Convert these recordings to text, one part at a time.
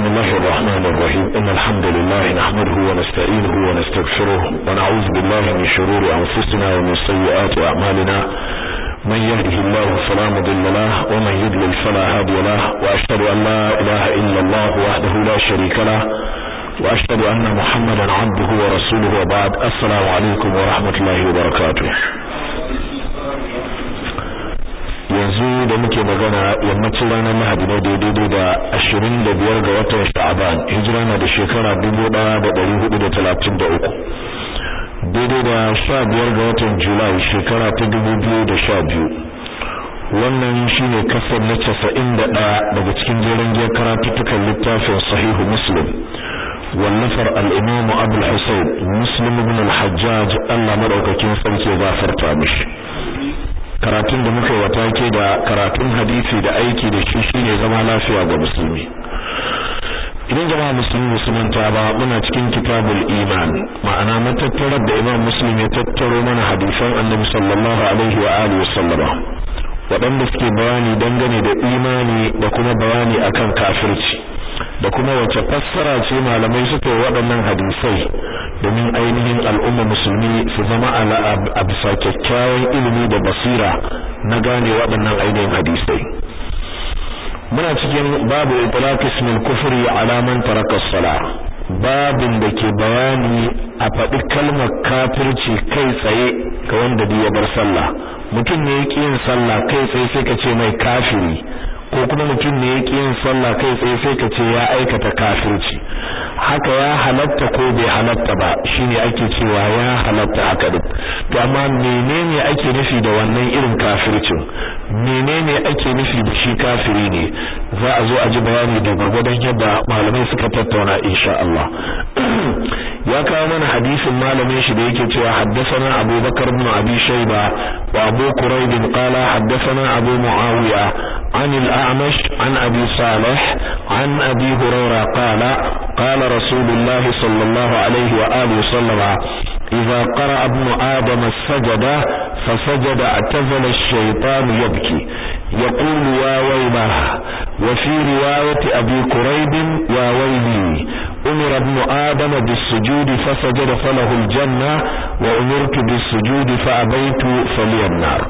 بسم الله الرحمن الرحيم إن الحمد لله نحمده ونستعينه ونستغفره ونعوذ بالله من شرور أنفسنا ومن سيئات أعمالنا من يهده الله فلا مضل له ومن يضلل فلا هادي له وأشهد أن لا إله إلا الله وحده لا شريك له وأشهد أن محمدا عبده ورسوله وبعد السلام عليكم ورحمة الله وبركاته yanzu da muke magana yammacin ranar Lahadi ne daidai da ashirin da biyar ga watan Sha'aban hijira na da shekara dubu ɗaya da ɗari hudu da talatin da uku daidai da sha biyar ga watan Julai shekara ta dubu biyu da sha biyu wannan shine kasar na casa'in da ɗaya daga cikin jerin giyar karatuttukan littafin sahihu muslim wallafar al-imam abul husayn muslim ibn al-hajjaj Allah madaukakin sarki ya gafarta mishi karatun da muka yi wata ke da karatun hadisi da aiki da shi shine zama lafiya ga musulmi idan jama'a musulmi musulmanta ba muna cikin kitabul iman ma'ana matattarar da imam muslim ya tattaro mana hadisan annabi sallallahu alaihi wa alihi wasallama waɗanda suke bayani dangane da imani da kuma bayani akan kafirci da kuma wace fassara ce malamai suka yi waɗannan hadisai domin ainihin al'umma musulmi su zama a bisa kyakkyawan ilimi da basira na gane waɗannan ainihin hadisai muna cikin babu itlaq ismil kufri ala man taraka as-salah babin da ke bayani a faɗi kalmar kafirci kai tsaye ga wanda ya bar sallah mutum ne yake yin sallah kai tsaye sai ka ce mai kafiri ko kuma mutum ne yake yin sallah kai tsaye sai ka ce ya aikata kafirci haka ya halatta ko bai halatta ba shine ake cewa ya halatta haka duk to amma menene ake nufi da wannan irin kafircin menene ake nufi da shi kafiri ne za a zo a ji bayani da gurgurdan yadda malamai suka tattauna insha Allah ya kawo mana hadisin malamin shi da yake cewa haddathana Abu Bakar ibn Abi Shayba wa Abu Quraib qala haddathana Abu Muawiya عن الأعمش عن أبي صالح عن أبي هريرة قال قال رسول الله صلى الله عليه وآله وسلم إذا قرأ ابن آدم السجد فسجد اعتزل الشيطان يبكي يقول يا ويله وفي رواية أبي كريب يا ويلي أمر ابن آدم بالسجود فسجد فله الجنة وأمرت بالسجود فأبيت فلي النار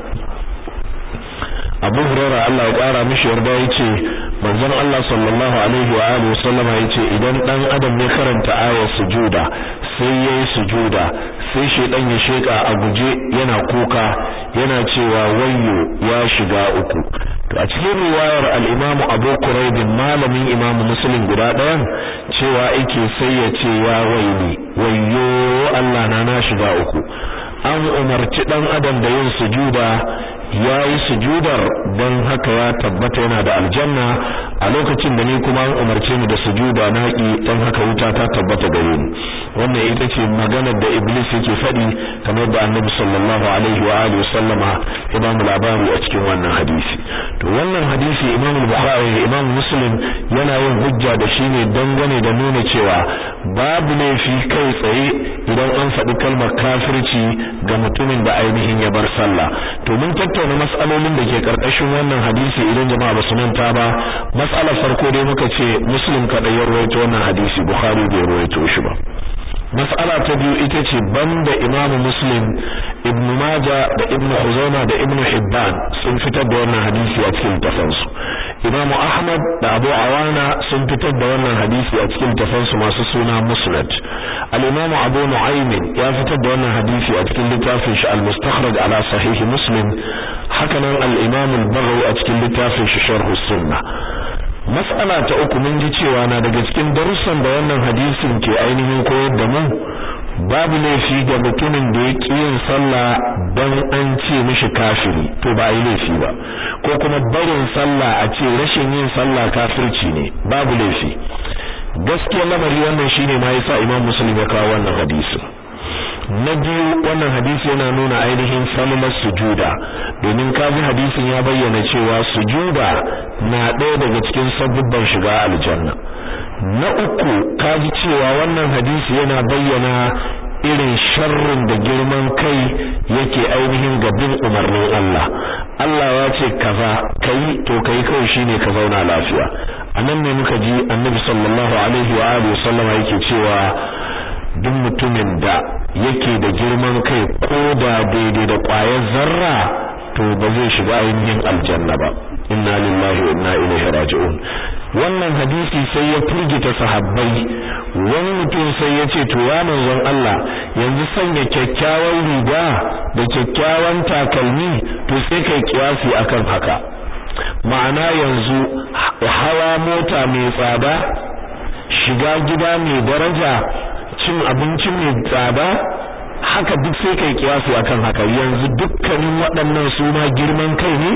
Abu Hurairah Allah ya kara mishi yarda yace manzon Allah sallallahu alaihi wa alihi wasallama yace idan dan adam ya karanta ayar sujuda sai yayi sujuda sai shedan ya sheka a guje yana kuka yana cewa wayyo ya shiga uku to a cikin riwayar al-Imam Abu Quraib malamin Imam Muslim guda ɗayan cewa yake sai ya ce ya waili wayyo Allah na na shiga uku an umarci dan adam da yin sujuda ya yi sujudar don haka ya tabbata yana da aljanna a lokacin da ni kuma an umarce ni da sujuda na ki don haka wuta ta tabbata gare ni wannan ita ce maganar da iblis yake faɗi kamar da annabi sallallahu alaihi wa alihi sallama ya ba mu labari a cikin wannan hadisi to wannan hadisi imam bukhari imam muslim yana yin hujja da shi ne dangane da nuna cewa babu laifi kai tsaye idan an faɗi kalmar kafirci ga mutumin da ainihin ya bar sallah to mun tattauna mas'alolin da ke karkashin wannan hadisi idan jama'a ba su manta ba mas'alar farko dai muka ce muslim kadai ya rawaito wannan hadisi bukhari bai rawaito shi ba mas'ala ta biyu ita ce banda imamu muslim ibn maja da ibn huzaima da ibn hibban sun fitar da wannan hadisi a cikin tafansu imamu ahmad da abu awana sun fitar da wannan hadisi a cikin tafansu masu suna musnad al-imamu abu nu'aym ya fitar da wannan hadisi a cikin littafin shi al-mustakhraj ala sahih muslim hakanan al-imamu al-baghawi a cikin littafin shi sharh sunnah mas'ala ta uku mun ji cewa na daga cikin darussan da wannan hadisin ke ainihin koyar da mu babu laifi ga mutumin da ya ƙi yin sallah don an ce mishi kafiri to ba yi laifi ba ko kuma barin sallah a ce rashin yin sallah kafirci ne babu laifi gaskiya lamari wannan shine ma yasa Imam Muslim ya kawo wannan hadisin na biyu wannan hadisi yana nuna ainihin sallar sujuda domin kaji hadisin ya bayyana cewa sujuda na ɗaya daga cikin sabubban shiga aljanna na uku kaji cewa wannan hadisi yana bayyana irin sharrin da girman kai yake ainihin gabin umarnin Allah Allah ya ce kaza kai to kai kawai shine ka zauna lafiya anan ne muka ji Annabi sallallahu alaihi wa alihi sallama yake cewa duk mutumin da yake da girman kai ko da daidai da ƙwayar zarra to ba zai shiga ainihin aljanna ba inna lillahi wa inna ilaihi raji'un wannan hadisi sai ya furgita sahabbai wani mutum sai ya ce to ya manzon Allah yanzu sanya kyakkyawan riga da kyakkyawan takalmi to sai kai kiyasi akan haka ma'ana yanzu hawa mota mai tsada shiga gida mai daraja cin abinci mai tsada haka duk sai kai kiyasi akan haka yanzu dukkanin waɗannan suna girman kai ne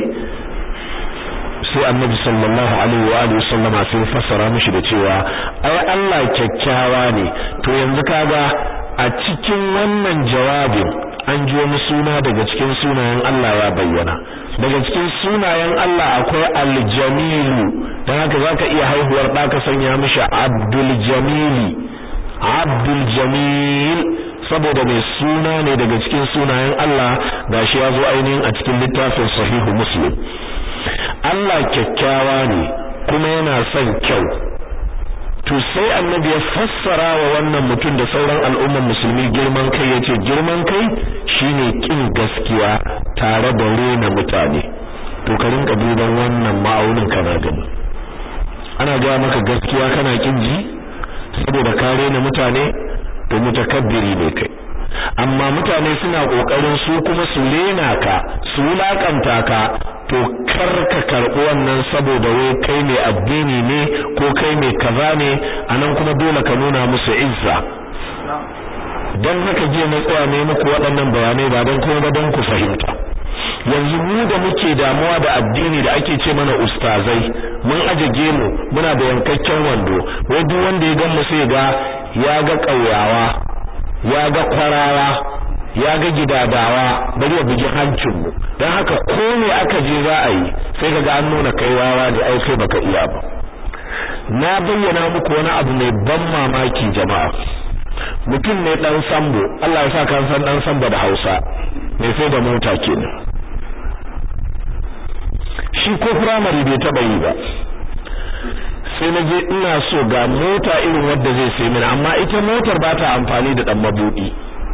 sai annabi sallallahu alaihi wa alihi sallama sai fassara mishi da cewa ai Allah kyakkyawa ne to yanzu kaga a cikin wannan jawabin an ji wani suna daga cikin sunayen Allah ya bayyana daga cikin sunayen Allah akwai al-jamilu dan haka zaka iya haihuwar da ka sanya mishi abdul jamili abdul jamil saboda mai suna ne daga cikin sunayen Allah gashi ya zo ainihin a cikin littafin sahihu muslim Allah kyakkyawa ne kuma yana son kyau to sai annabi ya fassara wa wannan mutum da sauran al'ummar musulmi girman kai yace girman kai shine kin gaskiya tare da rena mutane to ka rinka duban wannan ma'aunin kana gani ana ga maka gaskiya kana kin ji saboda ka rena mutane to mutakabbiri ne kai amma mutane suna kokarin su kuma su rena ka su wulakanta ka to kar ka karɓi wannan saboda wai kai mai addini ne ko kai mai kaza ne anan kuma dole ka nuna musu izza dan haka je na tsaya ne muku waɗannan bayanai ba dan kuma ba dan ku fahimta yanzu mu da muke damuwa da addini da ake ce mana ustazai mun aje gemu muna da yankakken wando wai duk wanda ya gan mu sai ga ya ga ƙauyawa ya ga kwarawa ya ga gidadawa bari ya bugi hancin mu dan haka ko me aka je za a yi sai kaga an nuna kai wawa ne ai kai baka iya ba na bayyana muku wani abu mai ban mamaki jama'a mutum ne dan sambo Allah ya sa kan san dan sambo da Hausa mai sai da mota kenan shi ko primary bai taba yi ba sai na je ina so ga mota irin wadda zai sai mini amma ita motar ba ta amfani da dan mabudi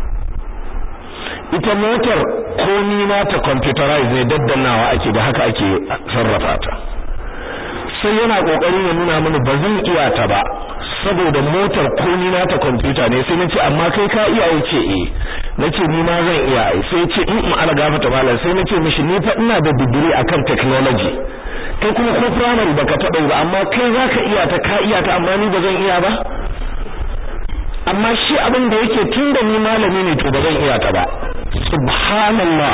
ita motar komi na ta computerize ne daddannawa ake da haka ake sarrafa ta sai yana kokarin ya nuna mini ba zan iya ta ba saboda motar komi na ta computer ne sai nace amma kai ka iya yace eh nace ni ma zan iya ai sai ce in in ala gafata malam sai nace mishi ni fa ina da digiri akan technology kai kuma ko primary baka taba ba amma kai zaka iya ta ka iya ta amma ni ba zan iya ba amma shi abin da yake tunda ni malami ne to ba zan iya ta ba subhanallah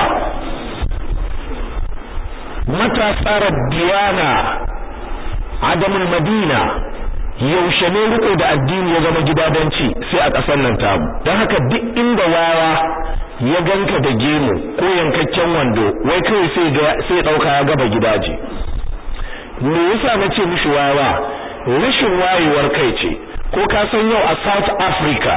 matasa rabbiyana adamul madina yaushe ne riko da addini ya zama gidadanci sai a ƙasar nan tamu don haka duk inda wawa ya ganka da gemu ko yankakken wando wai kai sai ga sai dauka ya gaba gidaje me yasa nace mishi wawa rashin wayewar kai ce ko ka san yau a South Africa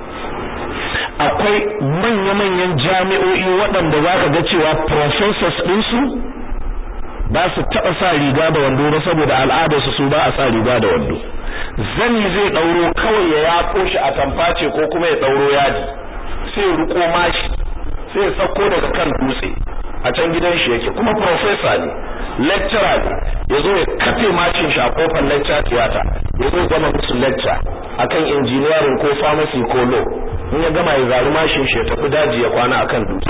akwai manya-manyan jami'o'i waɗanda zaka ga cewa professors ɗinsu ba su taɓa sa riga da wando ba saboda al'adarsu su ba a sa riga da wando zani zai ɗauro kawai ya yaƙo shi a tamface ko kuma ya ɗauro yadi sai ya riko mashi sai ya sauko daga kan dutse a can gidan shi yake kuma professor ne lecturer ne ya zo ya kafe mashin shi a kofar lecture theater ya zo gama musu lecture akan engineering ko pharmacy ko law in ya gama ya zari mashin shi ya tafi daji ya kwana akan dutse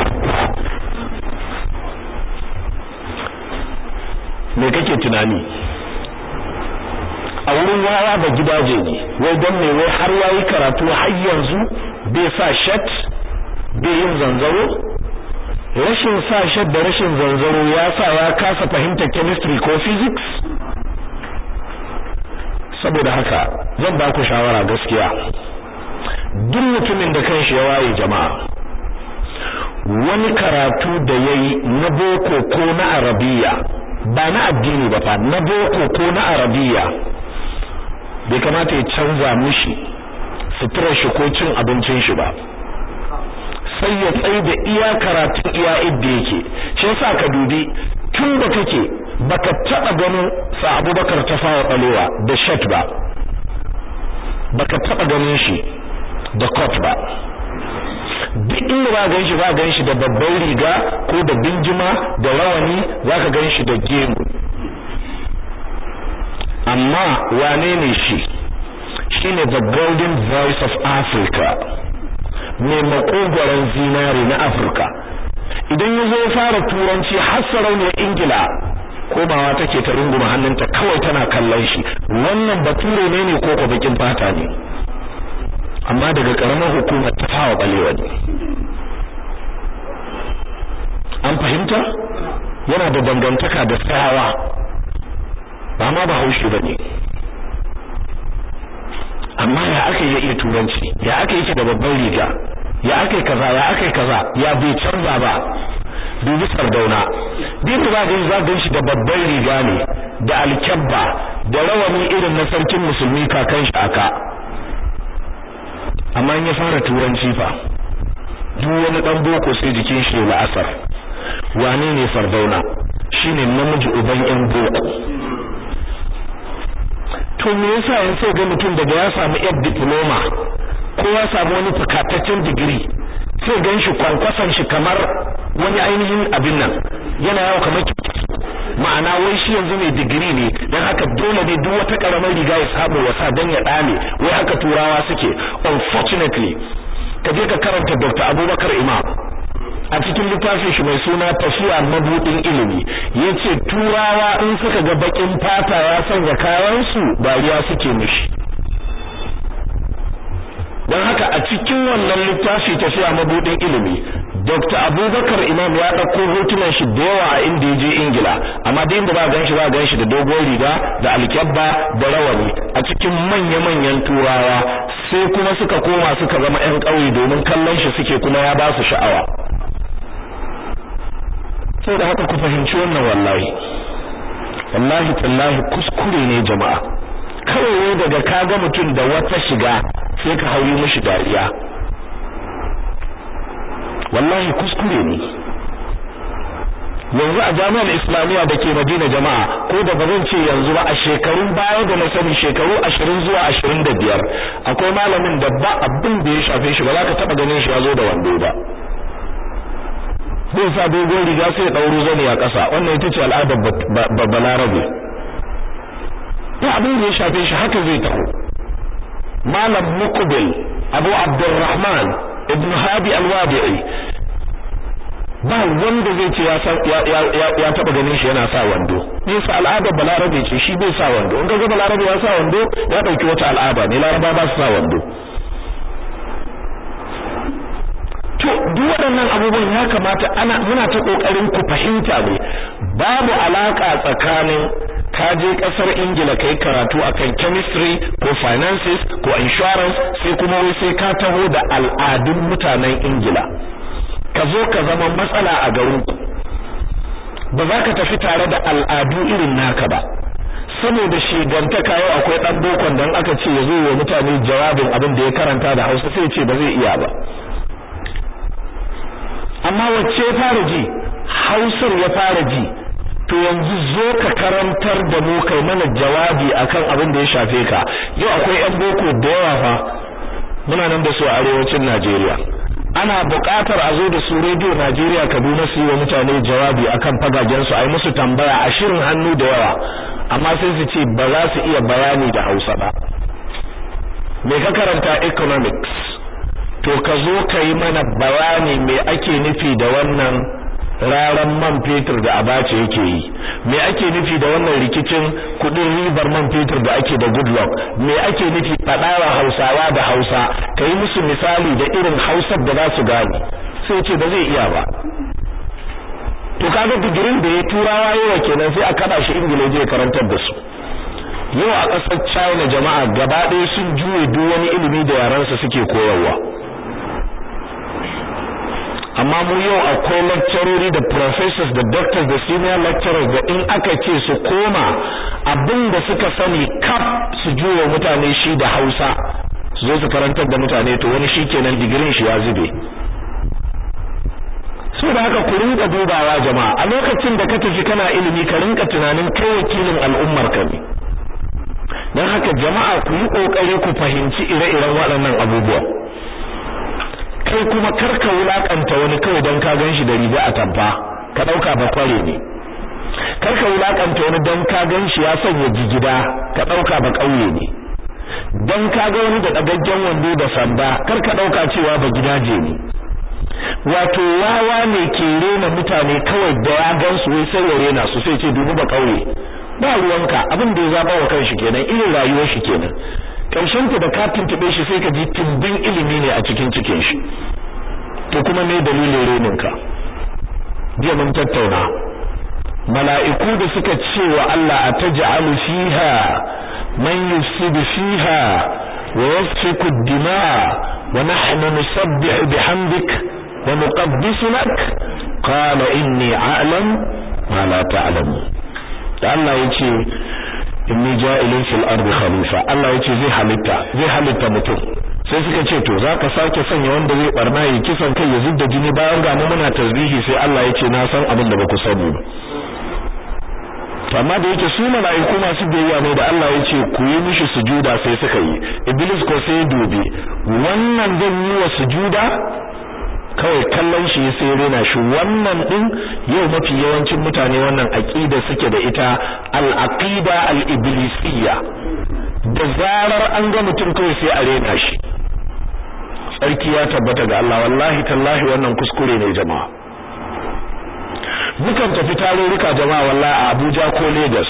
me kake tunani a wurin wawa da gidaje ne wai don me wai har yayi karatu har yanzu bai sa shat bai yin zanzaro rashin sa shat da rashin zanzaro ya sa ya kasa fahimtar chemistry ko physics saboda haka zan ba ku shawara gaskiya duk mutumin da kanshi ya waye jama'a wani karatu da yayi na boko ko na arabiya ba na addini ba fa na boko ko na arabiya bai kamata ya canza mushi suturar shi ko cin abincin shi ba sai ya tsaye da iya karatun iya idda yake shi yasa ka dubi tun da kake baka taba ganin sa Abubakar ta fawa balewa da shat ba baka taba ganin shi da coat ba duk inda ba gan shi ba gan shi da babban riga ko da binjima da rawani zaka gan shi da gemu amma wane ne shi shine the golden voice of Africa mai makogoron zinare na Afirka idan ya zo fara turanci har sarauniyar Ingila komawa take ta runguma hannunta kawai tana kallon shi wannan bature ne ne ko ko bakin fata ne amma daga karamar hukumar ta fawa balewa ne an fahimta yana da dangantaka da tsayawa ba ma ba haushi bane amma ya aka yi iya turanci ya aka yi da babban riga ya aka yi kaza ya aka yi kaza ya bai canza ba dubi sardauna din da zaka za gan shi da babban riga ne da alkyabba da rawani irin na sarkin musulmi kakan shi aka amma in ya fara turanci fa duk wani dan boko sai jikin shi la'asar wane ne sardauna shine namiji uban yan boko to me yasa yan sai ga mutum daga ya samu yar diploma ko ya samu wani fakataccen digiri sai gan shi kwankwason shi kamar wani ainihin abin nan yana yawo kamar ma'ana wai shi yanzu mai digiri ne dan haka dole ne duk wata karamar riga ya samu wasa dan ya dame wai haka turawa suke unfortunately ka je ka karanta Dr. Abubakar Imam a cikin littafin shi mai suna tafiya mabudin ilimi yace turawa in suka ga bakin fata ya sanya kayan su dariya suke mishi don haka a cikin wannan littafi tafiya mabudin ilimi Dr. Abubakar Imam ya dauko hotunan shi da yawa a inda yaje Ingila amma da inda ba gan shi ba gan shi da dogon riga da alkyabba da rawani a cikin manya-manyan turawa sai kuma suka koma suka zama ƴan ƙauye domin kallon shi suke kuma ya ba su sha'awa sai da haka ku fahimci wannan wallahi wallahi tallahi kuskure ne jama'a kawai daga kaga mutum da wata shiga sai ka hauyi mishi dariya wallahi kuskure ne yanzu a jami'ar islamiyya da ke madina jama'a ko da bazan ce yanzu ba a shekarun baya da na sani shekaru ashirin zuwa ashirin da biyar akwai malamin da ba abin da ya shafe shi ba za ka taɓa ganin shi ya zo da wando ba zai sa dogon riga sai ya ɗauro zani a ƙasa wannan ita ce al'adar balarabe ba abin da ya shafe shi haka zai taho malam muqbil abu abdurrahman ibn hadi al-wadi'i ba wanda zai ce ya taba ganin shi yana sa wando nisa al'adar balarabe ce shi bai sa wando in ga balarabe ya sa wando ya dauki wata al'ada ne laraba ba su sa wando to duk waɗannan abubuwan ya kamata ana muna ta kokarin ku fahimta ne babu alaka tsakanin ka je kasar Ingila kai karatu akan chemistry ko finances ko insurance sai kuma wai sai ka taho da al'adun mutanen Ingila ka zo ka zama matsala a garinku ba za ka tafi tare da al'adu irin naka ba saboda shigantaka yau akwai dan bokon dan aka ce ya zo wa mutane jawabin abin da ya karanta da Hausa sai ce ba zai iya ba amma wacce ya fara ji Hausar ya fara ji to yanzu zo ka karantar da mu kai mana jawabi akan abin da ya shafe ka yau akwai yan boko da yawa fa muna nan da su a arewacin Najeriya ana buƙatar a zo da su rediyo Najeriya Kaduna su yi wa mutane jawabi akan fagagen su ai musu tambaya a shirin hannu da yawa amma sai su ce ba za su iya bayani da Hausa ba me ka karanta economics to ka zo ka yi mana bayani me ake nufi da wannan raran man fetur da abace yake yi me ake nufi da wannan rikicin kudin ribar man fetur da ake da goodluck me ake nufi fadawa hausawa da hausa kai musu misali da irin hausar da za su gane sai ce ba zai iya ba to kaga digirin da ya turawa yawa kenan sai a kada shi ingila je karantar da su yau a ƙasar china jama'a gaba ɗaya sun juye duk wani ilimi da yaransa suke koyarwa amma mu yau akwai lecturers da professors da doctors da senior lecturers da in aka ce su koma abin da suka sani kaf su juwa mutane shi da Hausa su zo su karantar da mutane to wani shikenan digirin shi ya zube so da haka ku rinka dubawa jama'a a lokacin da ka tafi kana ilimi ka rinka tunanin kai wakilin al'ummar ka ne dan haka jama'a ku yi kokari ku fahimci ire-iren waɗannan abubuwa kai kuma karka wulakanta wani kawai dan ka ganshi da riga a tamfa ka dauka ba kware ne karka wulakanta wani dan ka ganshi ya sanya jigida ka dauka ba kauye ne dan ka ga wani da dagaggen wando da sanda karka dauka cewa ba gidaje ne wato wawa ne ke rena mutane kawai da ya gansu wai sai ya rena su sai ce dubu ba kauye ba ruwanka abin da ya zaba wa kanshi kenan irin rayuwar shi kenan karshen ta da ka tuntube shi sai ka ji tumbin ilimi ne a cikin cikin shi to kuma me dalilin renin ka jiya mun tattauna mala'iku da suka ce wa Allah ataj'alu fiha man yufsidu fiha wa yasfiku ad-dima wa nahnu nusabbihu bihamdik wa nuqaddisu lak qala inni a'lam ma la ta'lamu da Allah yace inni ja'ilun fil ardi khalifa Allah yace zai halitta zai halitta mutum sai suka ce to zaka sake sanya wanda zai barna yi kisan kai ya zubda jini bayan ga mu muna tasbihi sai Allah yace na san abin da baku sani ba amma da yake su mala'iku masu biyayya ne da Allah yace ku yi mishi sujuda sai suka yi iblis ko sai dubi wannan zan yi wa sujuda kawai kallon shi sai rena shi wannan din yau mafi yawancin mutane wannan aqida suke da ita al-aqida al-iblisiyya da zarar an ga mutum kawai sai a rena shi sarki ya tabbata ga Allah wallahi tallahi wannan kuskure ne jama'a mukan tafi tarurruka jama'a wallahi a Abuja ko Lagos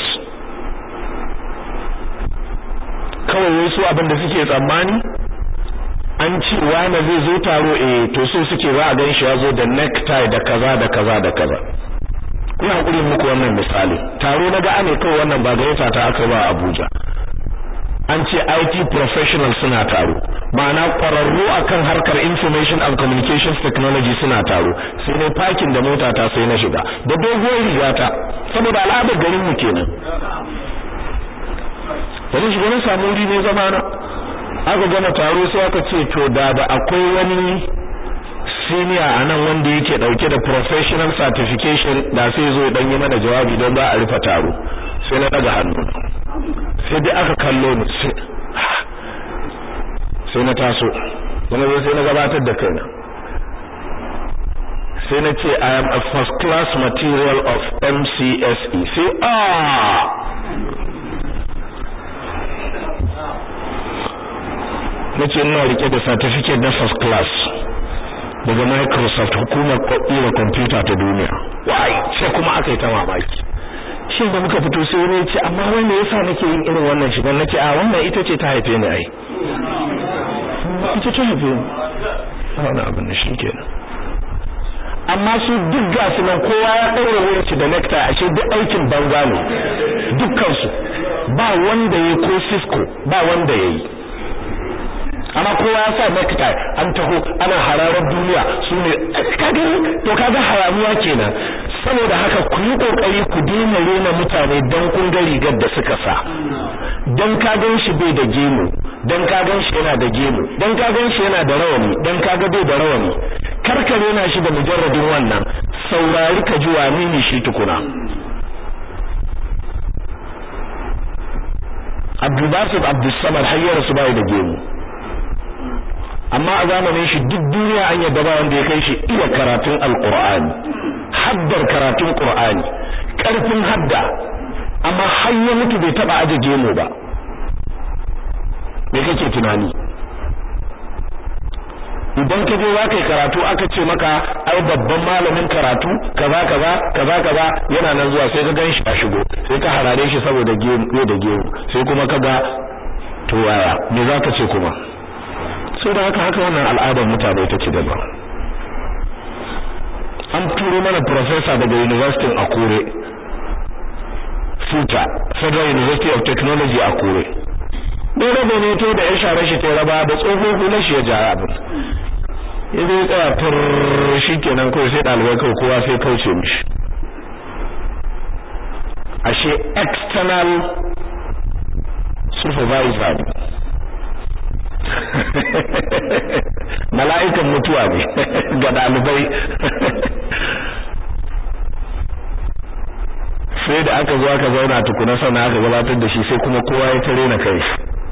kawai wasu abin da suke tsammani an ce wani zai zo taro eh to so suke za a gan shi ya zo da necktie da kaza da kaza da kaza kuna hakuri muku wannan misali taro na ga ane kawai wannan ba gayyata ta aka ba Abuja an ce IT professionals suna taro ma'ana kwararru akan harkar information and communications technology suna taro sai ne parking da mota ta sai na shiga da doguwar rigata saboda al'adar garin mu kenan wani shiga na samu wuri ne zamana aka gama taro sai aka ce to da da akwai wani senior a nan wanda yake dauke da professional certification da sai zo dan yi mana jawabi don ba a rufe taro sai na daga hannu sai dai aka kallo ni sai na taso kuma sai na gabatar da kaina sai na ce I am a first class material of MCSE sai ah nace ina rike da certificate na first class daga Microsoft hukumar kwakira computer ta duniya wai sai kuma aka yi ta mamaki shin da muka fito sai wani ce amma wanda yasa nake yin irin wannan shigan nake a wannan ita ce ta haife ni ai ita ta haife ni wannan abin da shi kenan amma su duk gasu nan kowa ya ɗaura wuyanci da nekta ashe duk aikin banza ne dukkan su ba wanda ya ko Cisco ba wanda ya yi amma kowa ya sa necktie an taho ana hararar duniya su ne kaga to kaga hayaniya kenan saboda haka ku yi kokari ku daina rena mutane dan kun ga rigar da suka sa dan ka gan shi bai da gemu dan ka gan shi yana da gemu dan ka gan shi yana da rawani dan ka ga bai da rawani karka rena shi da mujarradin wannan saurari ka ji wane ne shi tukuna Abdul Basit Abdul Samad hayyar su bai da gemu amma a zamanin shi duk duniya an yadda ba wanda ya kai shi iya karatun alqur'ani haddar karatun qur'ani karfin hadda amma har ya mutu bai taba aje gemu ba me kake tunani idan ka je zaka yi karatu aka ce maka ai babban malamin karatu kaza kaza kaza kaza yana nan zuwa sai ka gan shi a shigo sai ka harare shi saboda gemu da gemu sai kuma kaga to yaya me zaka ce kuma sai da haka haka wannan al'adar mutane take da ba an turo mana professor daga university Akure Futa Federal University of Technology Akure dai rabe ne to da ya share shi ta raba da tsohon hular shi ya ja abin ya zai tsaya fur shikenan kawai sai ɗalibai kawai kowa sai kauce mishi ashe external supervisor mala'ikan mutuwa ne ga dalibai sai da aka zo aka zauna tukuna sannan aka gabatar da shi sai kuma kowa ya tare na kai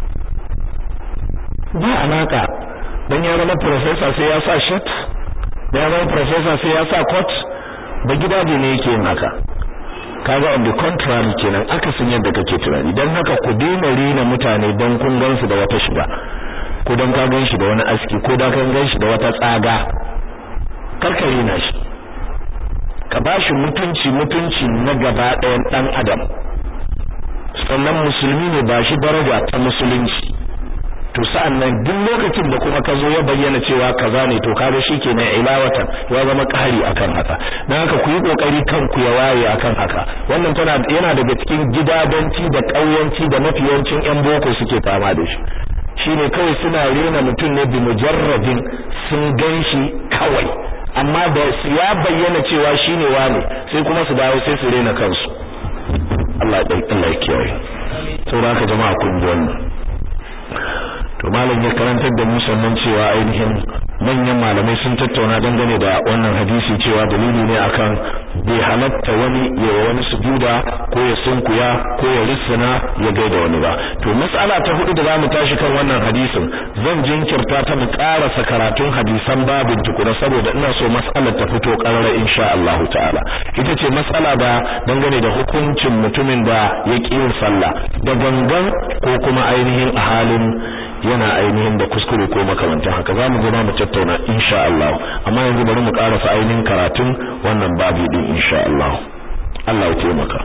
ba alaka dan ya zama professor sai ya sa shirt da ya zama professor sai ya sa coat ba gidaje ne yake yin haka kaga on the contrary kenan aka sun yadda kake tunani dan haka ku daina rena mutane dan kun gansu da wata shiga ko dan ka gan shi da wani aski ko dan kan gan shi da wata tsaga karka rena shi ka bashi mutunci mutunci na gaba ɗayan dan adam sannan musulmi ne ba shi daraja ta musulunci to sa'annan duk lokacin da kuma ka zo ya bayyana cewa kaza ne to kaga shikenan ilawatan ya zama ƙari akan haka dan haka ku yi kokari kanku ya waye akan haka wannan tana yana daga cikin gidadanci da ƙauyanci da mafiyancin yan boko suke fama da shi shine kawai suna rena mutum ne bi mujarradin sun ganshi kawai amma da ya bayyana cewa shine wane sai kuma su dawo sai su rena kansu Allah ya Allah ya kiyaye saboda haka jama'a kun ji wannan to malam ya karantar da mu sannan cewa ainihin manyan malamai sun tattauna dangane da wannan hadisi cewa dalili ne akan bai halatta wani ya wani sujuda ko ya sunkuya ko ya rissana ya gaida wani ba to mas'ala ta hudu da zamu tashi kan wannan hadisin zan jinkirta ta mu karasa karatun hadisan babin tukuna saboda ina so mas'alar ta fito karara insha Allah ta'ala ita ce mas'ala da dangane da hukuncin mutumin da ya yin sallah da gangan ko kuma ainihin a halin yana ainihin da kuskure ko makamantan haka zamu zo mu tattauna insha Allah amma yanzu bari mu karasa ainihin karatun wannan babi din insha Allah Allah ya taimaka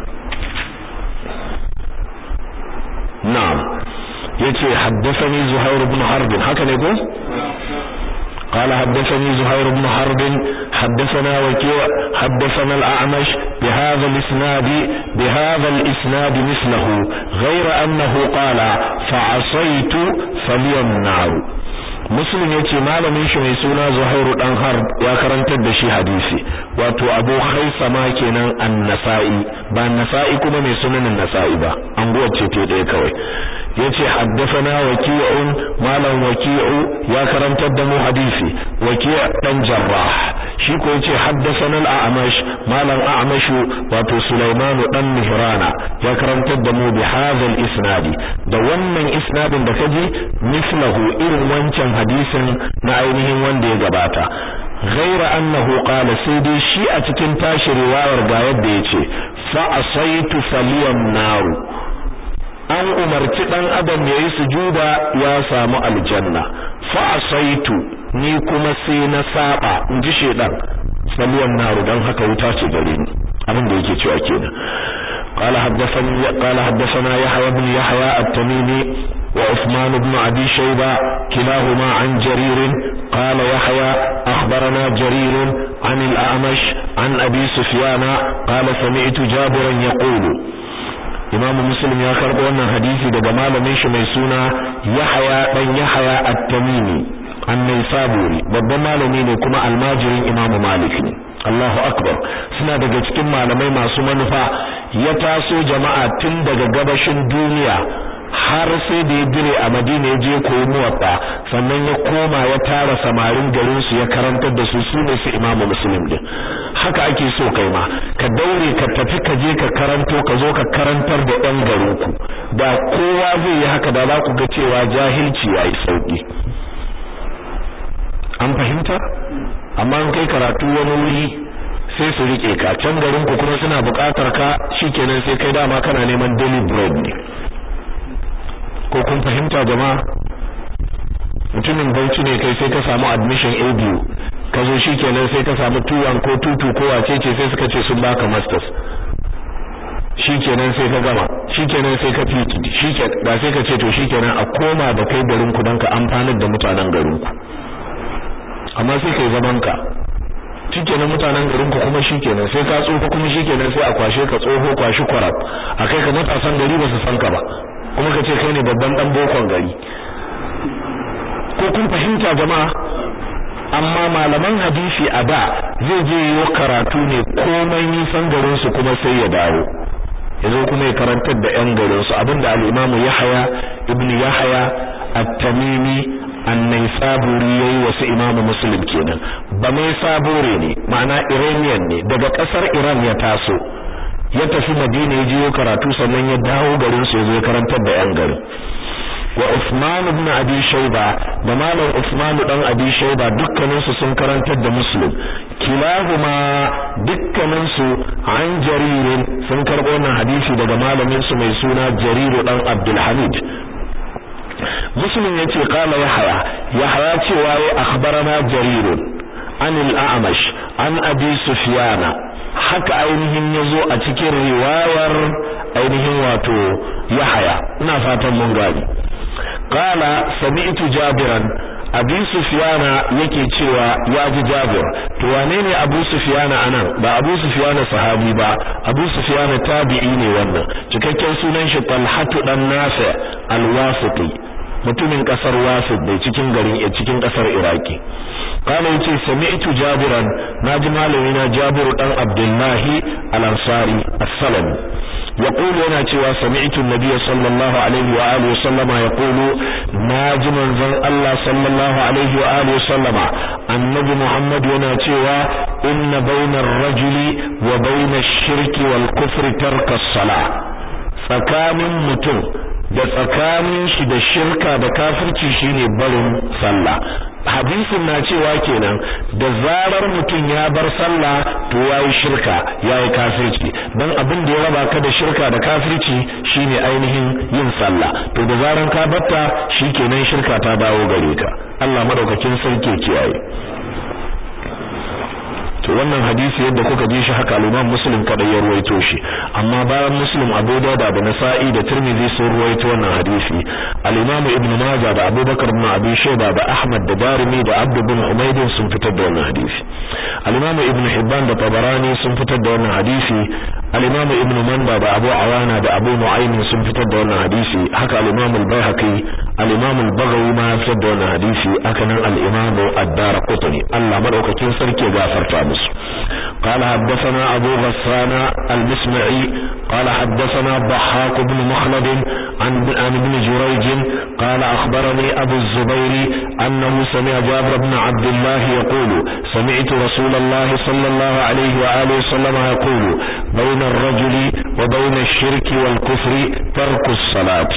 na'am yace haddathani Zuhair ibn Harb haka ne ko قال حدثني زهير بن حرب حدثنا وكيع حدثنا الأعمش بهذا الإسناد بهذا الإسناد مثله غير أنه قال فعصيت فلي النار muslim yace malamin shi mai suna Zuhairu dan Harb ya karantar da shi hadisi wato Abu Khaisama kenan an-Nasa'i ba Nasa'i kuma mai sunan Nasa'i ba an ce te ɗaya kawai yace haddathana waki'un malam waki'u ya karantar da mu hadisi waki' dan Jarrah shi ko yace haddathana al-A'mash malam A'mashu wato Sulaiman dan Mihrana ya karantar da mu bi hadha al-isnadi da wannan isnadin da kaji mislahu irin wancan hadisin na ainihin wanda ya gabata ghaira annahu qala sai dai shi a cikin tashi riwayar ga yadda yace fa asaitu faliyan naru an umarci dan adam yayi sujuda ya samu aljanna fa asaitu ni kuma sai na saba inji shedan faliyan naru dan haka wuta ce gare ni abin da yake cewa kenan قال حدثني قال حدثنا يحيى بن يحيى التميمي وعثمان بن أبي شيبة كلاهما عن جرير قال يحيى أخبرنا جرير عن الأعمش عن أبي سفيان قال سمعت جابرا يقول إمام مسلم يا كرب وانا حديثي دا جمال ميش ميسونا يحيى بن يحيى التميمي عن نيسابوري babban malami ne kuma almajirin imamu malik ne Allahu akbar suna daga cikin malamai masu manufa ya taso jama'a tun daga gabashin duniya har sai da ya dire a Madina ya je koyi muwatta sannan ya koma ya tara samarin garin su ya karantar da su su ne su Imam Muslim din haka ake so kai ma ka daure ka tafi ka je ka karanto ka zo ka karantar da ɗan garin ku da kowa zai yi haka da za ku ga cewa jahilci yayi sauki an fahimta amma in kai karatu wani wuri sai su rike ka can garin ku kuma suna buƙatar ka shikenan sai kai dama kana neman daily bread ne ko kun fahimta jama'a mutumin bauchi ne kai sai ka samu admission a biyu ka zo shikenan sai ka samu tuwan ko tutu ko wace ce sai suka ce sun baka masters shikenan sai ka gama shikenan sai ka fiti shikenan da sai ka ce to shikenan a koma da kai garin ku don ka amfanar da mutanen garin ku amma sai kai zaman ka shikenan mutanen garin ku kuma shikenan sai ka tsoho kuma shikenan sai a kwashe ka tsoho kwashi kwarab a kai ka matasan gari ba su san ka ba kuma ka ce kai ne babban dan bokon gari ko kun fahimta jama'a amma malaman hadisi a da zai je yi karatu ne komai nisan garin su kuma sai ya dawo yazo kuma ya karantar da yan garin su abinda al-Imam Yahya ibn Yahya at-Tamimi annai saburi yayi wasu imamu muslim kenan ba mai sabure ne ma'ana iranian ne daga kasar iran ya taso ya tafi madina ya jiyo karatu sannan ya dawo garin su ya karantar da yan garin wa Uthman ibn Abi Shayba da malam Uthman dan Abi Shayba dukkanin su sun karantar da Muslim kilahuma dukkanin su an jaririn sun karbo wannan hadisi daga malamin su mai suna Jarir dan Abdul Hamid Muslim yace qala Yahya Yahya cewa ya akhbarana Jarir an al-A'mash an Abi Sufyan haka ainihin yazo a cikin riwayar ainihin wato Yahya ina fatan mun gani qala sami'tu jabiran abi sufyana yake cewa ya ji jabir to wane ne abu sufyana anan ba abu sufyana sahabi ba abu sufyana tabi'i ne wannan cikakken sunan shi talhatu dan nafi al-wasiti mutumin kasar wasit da cikin garin cikin kasar iraki kana yace sami'tu jabiran naji malami na jabiru dan abdullahi al-ansari as-salami يقول هنا cewa سمعت النبي صلى الله عليه واله وسلم يقول ناجي منزل الله صلى الله عليه واله وسلم النبي محمد yana cewa inna bainar rajuli wa bainash shirki wal kufri tarka as-salah tsakanin mutum da tsakanin shi da shirka da kafirci shine barin sallah hadisin na cewa kenan da zarar mutum ya bar sallah to yayi shirka yayi kafirci dan abin da ya raba ka da shirka da kafirci shine ainihin yin sallah to da zaran ka batta shikenan shirka ta dawo gare ka Allah madaukakin sarki kiyaye to wannan hadisi yadda kuka ji shi haka al-Imam Muslim kada ya ruwaito shi amma bayan Muslim Abu Dawud da Nasa'i da Tirmidhi sun ruwaito wannan hadisi al-Imam Ibn Majah da Abu Bakar ibn Abi Shayba da Ahmad da Darimi da Abd ibn Humayd sun fitar da wannan hadisi al-Imam Ibn Hibban da Tabarani sun fitar da wannan hadisi al-Imam Ibn Manda da Abu Awana da Abu Nu'aym sun fitar da wannan hadisi haka al-Imam al-Baihaqi al-Imam al-Baghawi ma fitar da wannan hadisi haka nan al-Imam ad-Darqutni Allah madaukakin sarki ya gafarta musu قال حدثنا أبو غسان المسمعي قال حدثنا ضحاك بن مخلد عن عن ابن جريج قال أخبرني أبو الزبير أنه سمع جابر بن عبد الله يقول سمعت رسول الله صلى الله عليه وآله وسلم يقول بين الرجل وبين الشرك والكفر ترك الصلاة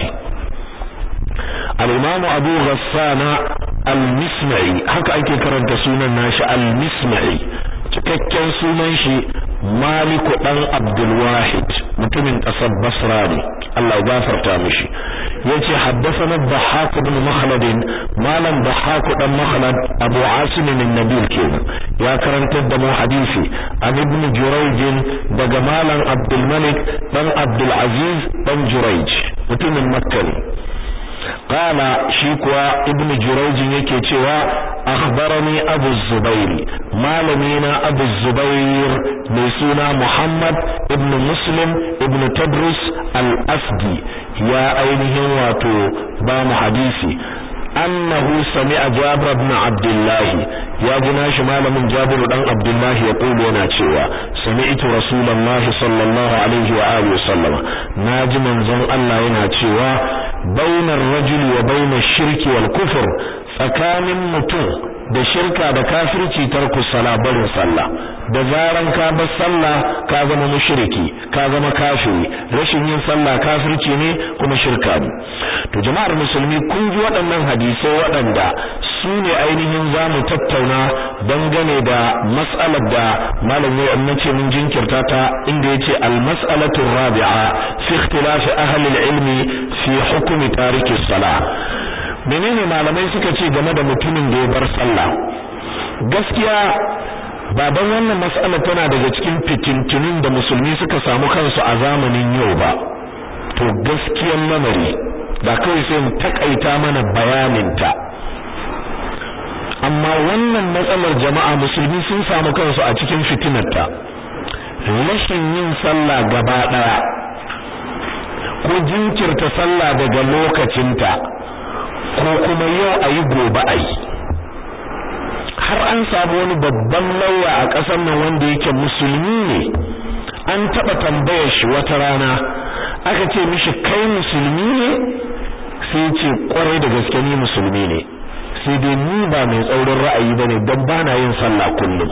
الإمام أبو غسان المسمعي هكا أيكي كرنت سونا ناش المسمعي cikakken sunan shi Maliku dan Abdul Wahid mutumin kasar Basra ne Allah ya gafarta mishi yace haddathana Dhahhak ibn Makhlad malam Dhahhak dan Makhlad Abu Asim bin Nabil kenan ya karantar da mu hadisi an ibn Jurayj daga malam Abdul Malik dan Abdul Aziz dan Jurayj mutumin Makka ne قال شيكوا ابن جريج yake cewa akhbarani abu zubair malamina abu zubair mai suna muhammad ibn muslim ibn tadrus al-asdi ya ainihin wato ba mu hadisi annahu sami'a jabir ibn abdullah ya ji nashi malamin jabir dan abdullah ya kulu yana cewa sami'tu rasulullahi sallallahu alaihi wa alihi wasallama naji manzon Allah yana cewa bainar rajuli wa bainar shirki wal kufur tsakanin mutum da shirka da kafirci tarku sala barin sallah da zaran ka bar sallah ka zama mushriki ka zama kafiri rashin yin sallah kafirci ne kuma shirka ne to jama'ar musulmi kun ji waɗannan hadisai waɗanda su ne ainihin za mu tattauna dangane da mas'alar da malam ya ce mun jinkirta ta inda yace al-mas'alatu rabi'a fi ikhtilafi ahli al-ilmi fi hukmi tariki salah menene malamai suka ce game da mutumin da ya bar sallah gaskiya baban wannan mas'ala tana daga cikin fitintunin da musulmi suka samu kansu a zamanin yau ba to gaskiyar lamari da kawai sai mu takaita mana bayaninta amma wannan matsalar jama'a musulmi sun samu kansu a cikin fitinarta rashin yin sallah gaba daya ko jinkirta sallah daga lokacinta ko kuma yau ayi gobe ayi har an samu wani babban lauya a ƙasar nan wanda yake musulmi ne an taɓa tambayar shi wata rana aka ce mishi kai musulmi ne sai ce kwarai da gaske ni musulmi ne sai dai ni ba mai tsaurin ra'ayi bane dan bana yin sallah kullum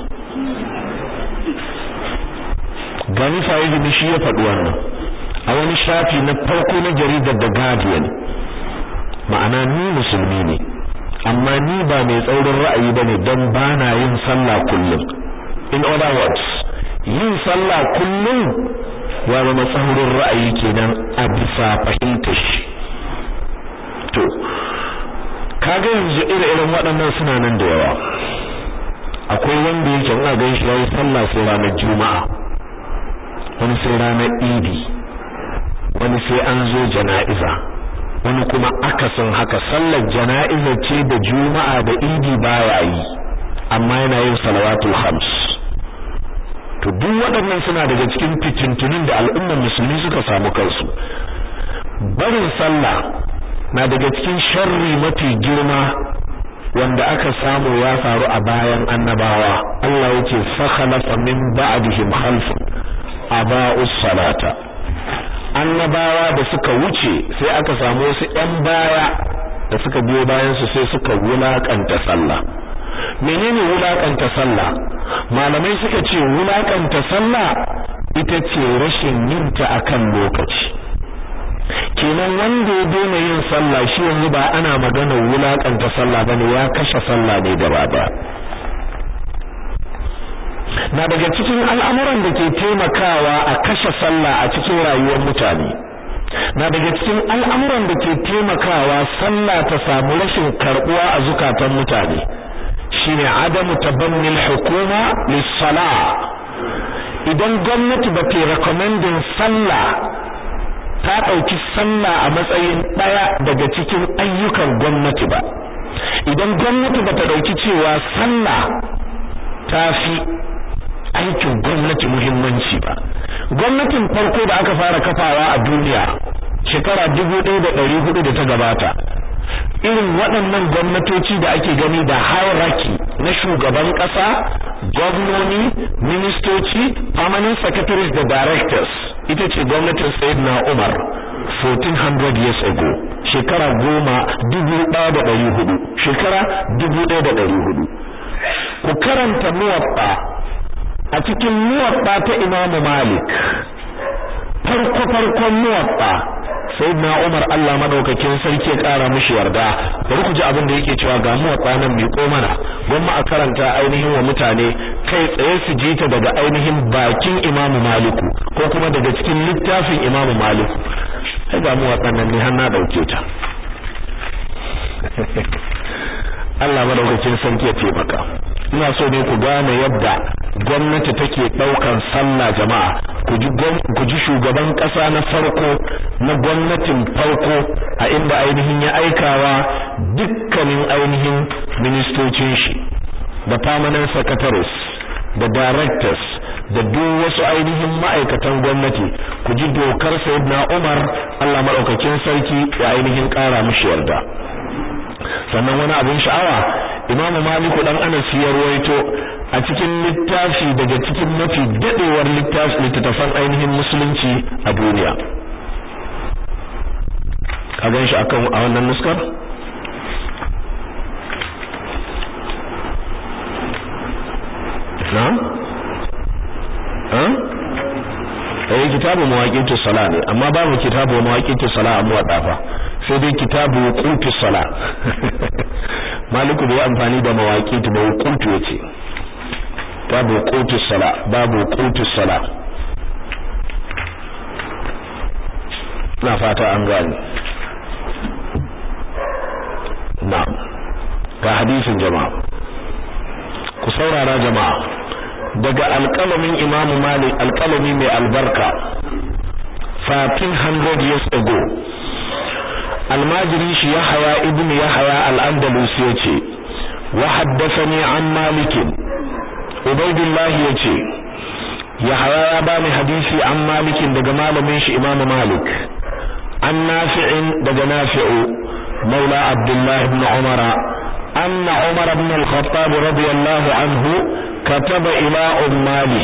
gani fa'izi shi ya faɗi wannan a wani shafi na farko na jaridar The Guardian ma'ana ni musulmi ne amma ni ba mai tsaurin ra'ayi bane dan bana yin sallah kullum in other words yin sallah kullum ya zama tsaurin ra'ayi kenan a bisa fahimtar shi to kaga yanzu ire-iren waɗannan suna nan da yawa akwai wanda yake ina gan shi yayi sallah sai ranar juma'a wani sai ranar idi wani sai an zo jana'iza wani kuma akasin haka sallar jana'iza ce da juma'a da idi baya yi amma yana yin salawatul khams to duk waɗannan suna daga cikin fitintunin da al'ummar musulmi suka samu kansu barin sallah na daga cikin sharri mafi girma wanda aka samu ya faru a bayan annabawa Allah yake fakhalafa min ba'dihim khalfun aba'us salata annabawa da suka wuce sai aka samu wasu ƴan baya da suka biyo bayan su sai suka wulakanta sallah menene wulakanta sallah malamai suka ce wulakanta sallah ita ce rashin yinta akan lokaci kenan wanda ya daina yin sallah shi yanzu ba ana magana wulakanta sallah bane ya kashe sallah ne gaba daya na daga cikin al'amuran da ke taimakawa a kashe sallah a cikin rayuwar mutane na daga cikin al'amuran da ke taimakawa sallah ta samu rashin karbuwa a zukatan mutane shine adamu tabannil hukuma lis-salah idan gwamnati ba ta recommending sallah ta ɗauki sallah a matsayin ɗaya daga cikin ayyukan gwamnati ba idan gwamnati ba ta ɗauki cewa sallah ta fi aikin gwamnati muhimmanci ba gwamnatin farko da aka fara kafawa a duniya shekara dubu ɗaya da ɗari hudu da ta gabata irin waɗannan gwamnatoci da ake gani da hierarchy na shugaban ƙasa gwamnoni ministoci permanent secretaries da directors ita ce gwamnatin sayyidina Umar 1400 years ago shekara goma dubu ɗaya da ɗari hudu shekara dubu ɗaya da ɗari hudu ku karanta muwatta a cikin muwatta ta Imam Malik farko farkon muwatta sayyidina Umar Allah madaukakin sarki ya kara mishi yarda bari ku ji abin da yake cewa ga muwatta nan mai ko mana gwamma a karanta ainihin wa mutane kai tsaye su ji ta daga ainihin bakin Imam Maliku ko kuma daga cikin littafin Imam Maliku sai ga muwatta nan ne har na dauke ta Allah madaukakin sarki ya taimaka ina so ne ku gane yadda gwamnati take daukan sallah jama'a ku ji ku ji shugaban kasa na farko na gwamnatin farko a inda ainihin ya aikawa dukkanin ainihin ministocin shi da permanent secretaries da directors da duk wasu ainihin ma'aikatan gwamnati ku ji dokar sayyidina Umar Allah madaukakin sarki ya ainihin kara mishi yarda sannan wani abin sha'awa imamu maliku dan anas ya ruwaito a cikin littafi daga cikin mafi dadewar littafi littattafan ainihin musulunci a duniya ka gan shi akan a wannan nuskar na ha eh kitabu mawaqitu sala ne amma babu kitabu mawaqitu sala a muwadda fa sai dai kitabu wuqutu sala maliku bai amfani da mawaqitu ba wuqutu yace babu wuqutu sala babu wuqutu sala na fata an gani na'am ga hadisin jama'a ku saurara jama'a daga alƙalamin imamu malik alƙalami mai albarka 1400 years ago almajiri shi yahaya ibn yahaya al-andalus yace wa haddathani an malik ubaydullah yace yahaya ya bani hadisi an malik daga malamin shi imamu malik an nafi'in daga nafi'u maula abdullah ibn umara أن عمر بن الخطاب رضي الله عنه كتب إلى أماله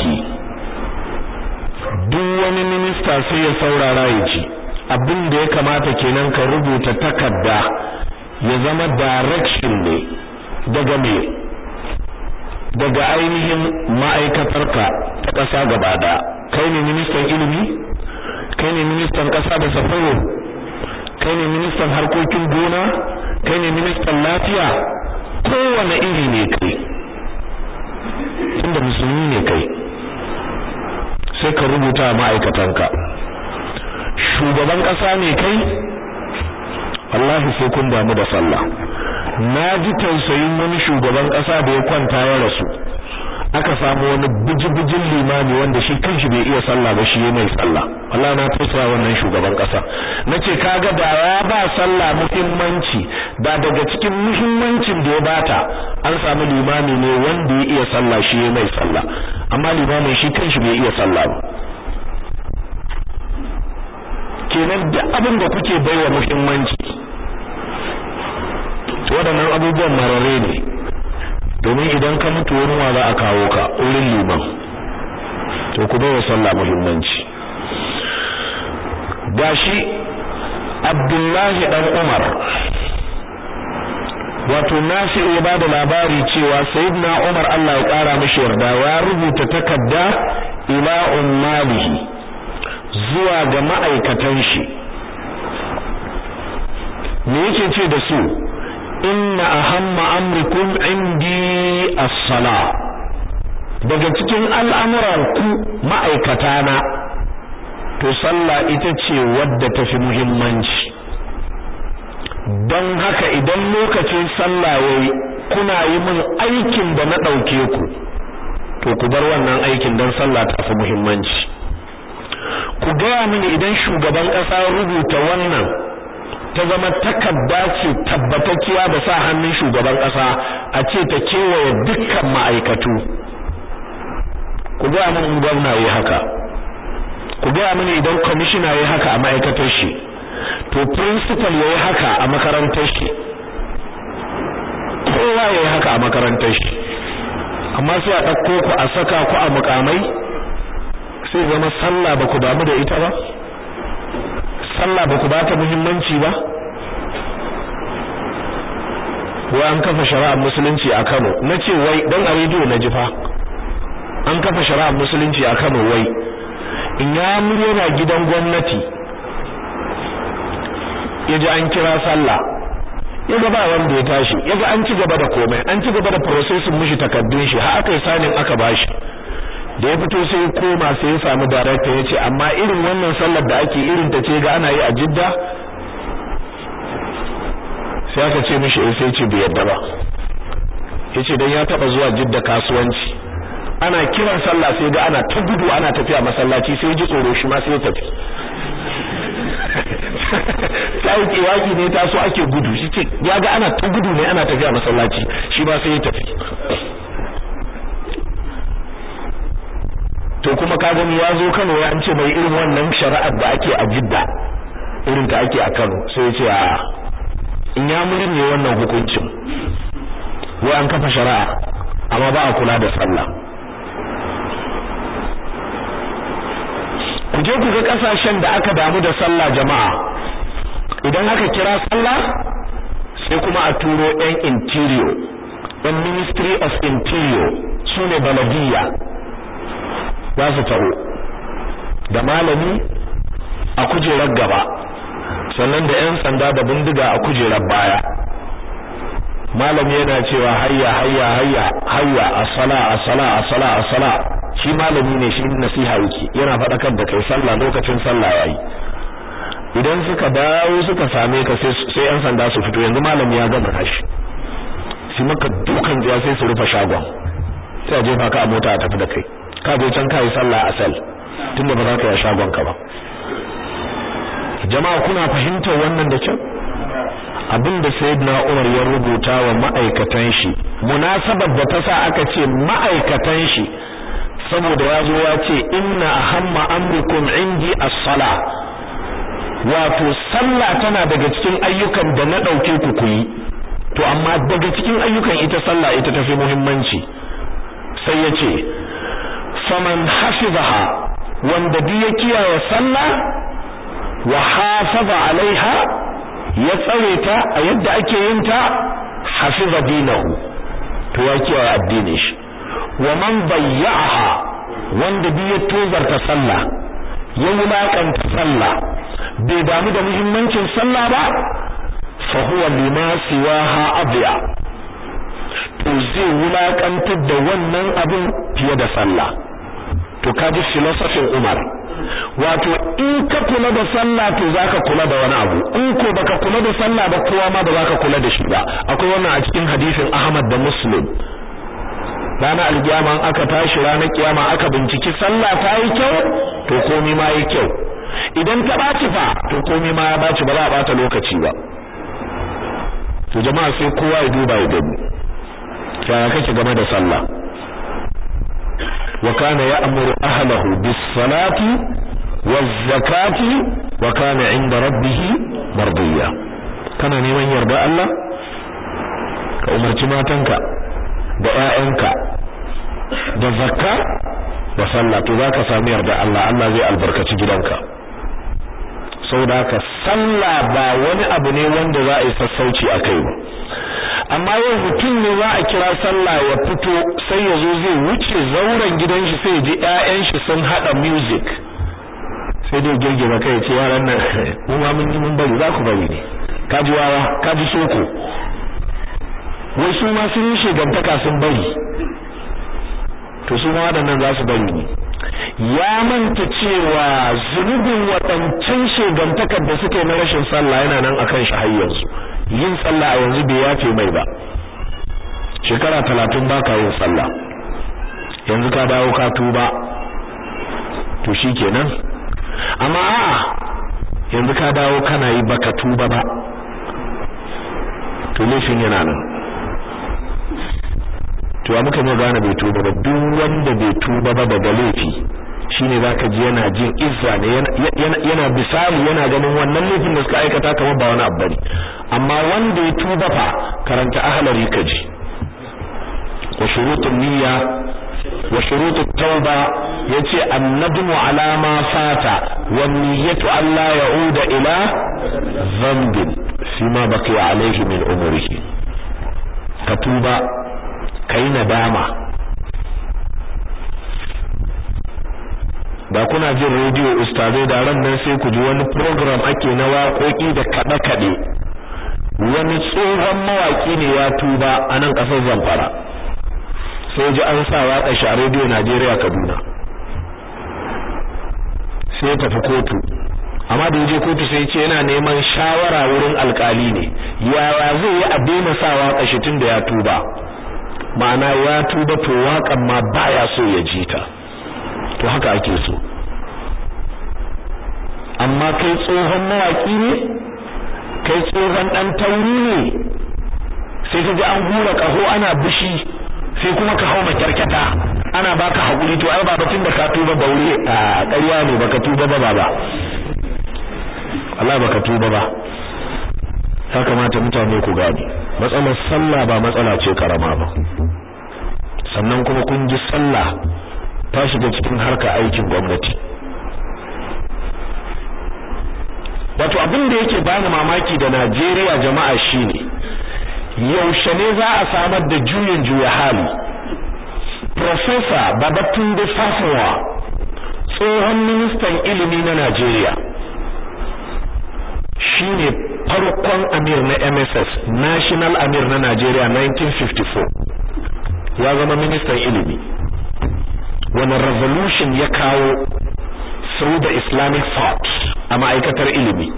duk wani minista sai ya saurara ya ci abin da ya kamata kenan ka rubuta takarda ya zama direction ne daga me daga ainihin ma'aikatarka ta ƙasa gaba ɗaya kai ne ministan ilimi kai ne ministan ƙasa da safaro kai ne ministan harkokin gona kai ne ministan lafiya kowane iri ne kai tunda musulmi ne kai sai ka rubuta ma'aikatanka shugaban ƙasa ne kai wallahi sai kun damu da sallah na ji tausayin wani shugaban ƙasa da ya kwanta ya rasu aka samu wani bijibijin limami wanda shi kanshi bai iya sallah ba shi mai sallah wallahi na tausaya wannan shugaban ƙasa nace kaga da ya ba sallah muhimmanci da daga cikin muhimmancin da ya bata an samu limami ne wanda ya iya sallah shi mai sallah amma limamin shi kanshi bai iya sallah ba kenan duk abin da kuke baiwa muhimmanci waɗannan abubuwan marare ne domin idan ka mutu wani wa za a kawo ka wurin liman to ku baiwa sallah muhimmanci gashi Abdullahi dan Umar wato Nafi'u ya bada labari cewa Sayyidina Umar Allah ya kara mishi yarda ya rubuta takarda ila ummalihi zuwa ga ma'aikatan shi me yake ce da su inna ahamma amrikum indi as-sala daga cikin al'amuran ku ma'aikata na to sallah ita ce wadda tafi muhimmanci don haka idan lokacin sallah yayi kuna yi min aikin da na dauke ku to ku bar wannan aikin don sallah ta fi muhimmanci ku gaya mini idan shugaban ƙasa rubuta wannan ta zama takarda ce tabbatacciya da sa hannun shugaban ƙasa a ce ta kewaye dukkan ma'aikatu ku gaya mini gwamna yi haka ku gaya mini idan kwamishina yi haka a ma'aikatar shi to principal ya yi haka a makarantar shi kowa ya yi haka a makarantar shi amma sai a ɗauko ku a saka ku a mukamai sai zama sallah ba ku damu da ita ba sallah ba ku ba ta muhimmanci ba wai an kafa shari'ar musulunci a Kano nace wai dan a rediyo na ji fa an kafa shari'ar musulunci a Kano wai in ya yana gidan gwamnati yaji an kira sallah yaga ba wanda ya tashi yaga an ci gaba da komai an ci gaba da processing mishi takaddun shi har aka yi sanin aka bashi da ya fito sai ya koma sai ya samu director ya ce amma irin wannan sallar da ake irin ta ce ga ana yi a jidda sai aka ce mishi eh sai ce bai yadda ba yace dan ya taba zuwa jidda kasuwanci ana kiran sallah sai ga ana ta gudu ana tafiya masallaci sai ji tsoro shi ma sai ya tafi sai kiwaki ne ta so ake gudu shi ce ya ga ana ta gudu ne ana tafiya masallaci shi ma sai ya tafi to kuma ka gani ya zo Kano ya an ce bai irin wannan shari'ar da ake a Jidda irin ta ake a Kano sai ya ce a in ya muri ne wannan hukuncin wai an kafa shari'a amma ba a kula da sallah ku je ku ga kasashen da aka damu da sallah jama'a idan aka kira sallah sai kuma a turo ɗan interior ɗan ministry of interior su ne baladiyya za su taho da malami a kujerar gaba sannan da 'yan sanda da bindiga a kujerar baya malami yana cewa hayya hayya hayya hayya as-sala as-sala as-sala as-sala shi malami ne shi nasiha yake yana faɗakar da kai sallah lokacin sallah yayi idan suka dawo suka same ka sai sai 'yan sanda su fito yanzu malami ya gama tashi shi maka dukan jiya sai su rufe shagon sai a jefa ka a mota a tafi da kai ka je can kai sallah asal tunda ba za ka yi shagon ka ba jama'a kuna fahimtar wannan da kyau abinda sayyidina Umar ya rubuta wa ma'aikatan shi munasabar da ta sa aka ce ma'aikatan shi saboda ya zo ya ce inna ahamma amrikum indi as-sala wato sallah tana daga cikin ayyukan da na dauke ku ku yi to amma daga cikin ayyukan ita sallah ita tafi muhimmanci sai ya ce faman hafizaha wanda duk ya kiyaye sallah wa hafaza alaiha ya tsare ta a yadda ake yin ta hafiza dinahu to ya kiyaye addinin shi wa man bayya'aha wanda bi ya tozarta sallah ya wulakanta sallah bai damu da muhimmancin sallah ba fa huwa lima siwaha adya to zai wulakantar da wannan abin fiye da sallah to kaji filosofin Umar wato in ka kula da sallah to zaka kula da wani abu in ko baka kula da sallah ba kowa ma ba zaka kula da shi ba akwai wannan a cikin hadisin Ahmad da Muslim ranar alkiyama an aka tashi ranar kiyama aka binciki sallah ta yi kyau to komai ma yi kyau idan ta baci fa to komai ma ya baci ba za a bata lokaci ba to jama'a sai kowa ya duba ya gani yaya kake game da sallah wa kana ya'muru ahlahu bis salati waz zakati wa kana 'inda rabbih mardiya kana neman yarda Allah ka umarci matanka da ƴaƴanka da zakka da sallah to zaka samu yarda Allah Allah zai albarkaci gidanka saboda haka sallah ba wani abu ne wanda za a yi sassauci akai ba amma yau mutum ne za a kira sallah ya fito sai ya zo zai wuce zauren gidan shi sai ya ji ƴaƴan shi sun hada music sai dai girgiza kai ce yaran nan mu ma mun yi mun bari za ku bari ne kaji wawa kaji soko wai su ma sun yi shegantaka sun bari to su ma waɗannan za su bari ne ya manta cewa zunubin waɗancan shegantakar da suke na rashin sallah yana nan akan shi har yanzu yin sallah a yanzu bai yafe mai ba shekara talatin ba ka yin sallah yanzu ka dawo ka tuba to shi kenan amma a'a yanzu ka dawo kana yi baka tuba ba to laifin yana nan to ya muka gane bai tuba ba duk wanda bai tuba ba daga laifi shine zaka ji yana jin izza ne yana bisali yana ganin wannan laifin da suka aikata kamar ba wani abu bane amma wanda ya tuba fa karanta ahlari kaji wa shurutun niyya wa shurutut tauba yace annadmu ala ma fata wan niyyatu alla ya'uda ila dhanbin fima baqiya alayhi min umrihi ka tuba kai nadama da kuna jin rediyo ustazai da ran nan sai ku ji wani program ake na waƙoƙi da kaɗe-kaɗe wani tsohon mawaƙi ne ya tuba a nan ƙasar zamfara sai ji an sa waƙa shi a rediyo najeriya kaduna sai tafi kotu amma da yaje kotu sai ce yana neman shawara wurin alkali ne yaya zai yi a daina sa waƙa shi tun da ya tuba ma'ana ya tuba to waƙan ma baya so ya ji ta to haka ake so amma kai tsohon mawaki ne kai tsohon dan tauri ne sai ka ji an hura kaho ana bishi sai kuma ka hau makyarkyata ana baka hakuri to ai ba batun da ka tuba baure a ƙarya ne baka tuba ba baba Allah baka tuba ba ya kamata mutane ku gane matsalar sallah ba matsala ce karama ba sannan kuma kun ji sallah ta shiga cikin harka aikin gwamnati wato abin da yake bani mamaki da Najeriya jama'a shine yaushe ne za a samar da juyin juya hali Professor Babatunde Fafawa tsohon ministan ilimi na Najeriya shine farkon amir na MSS National Amir na Najeriya 1954 ya zama ministan ilimi wani revolution ya kawo through the Islamic thought a ma'aikatar ilimi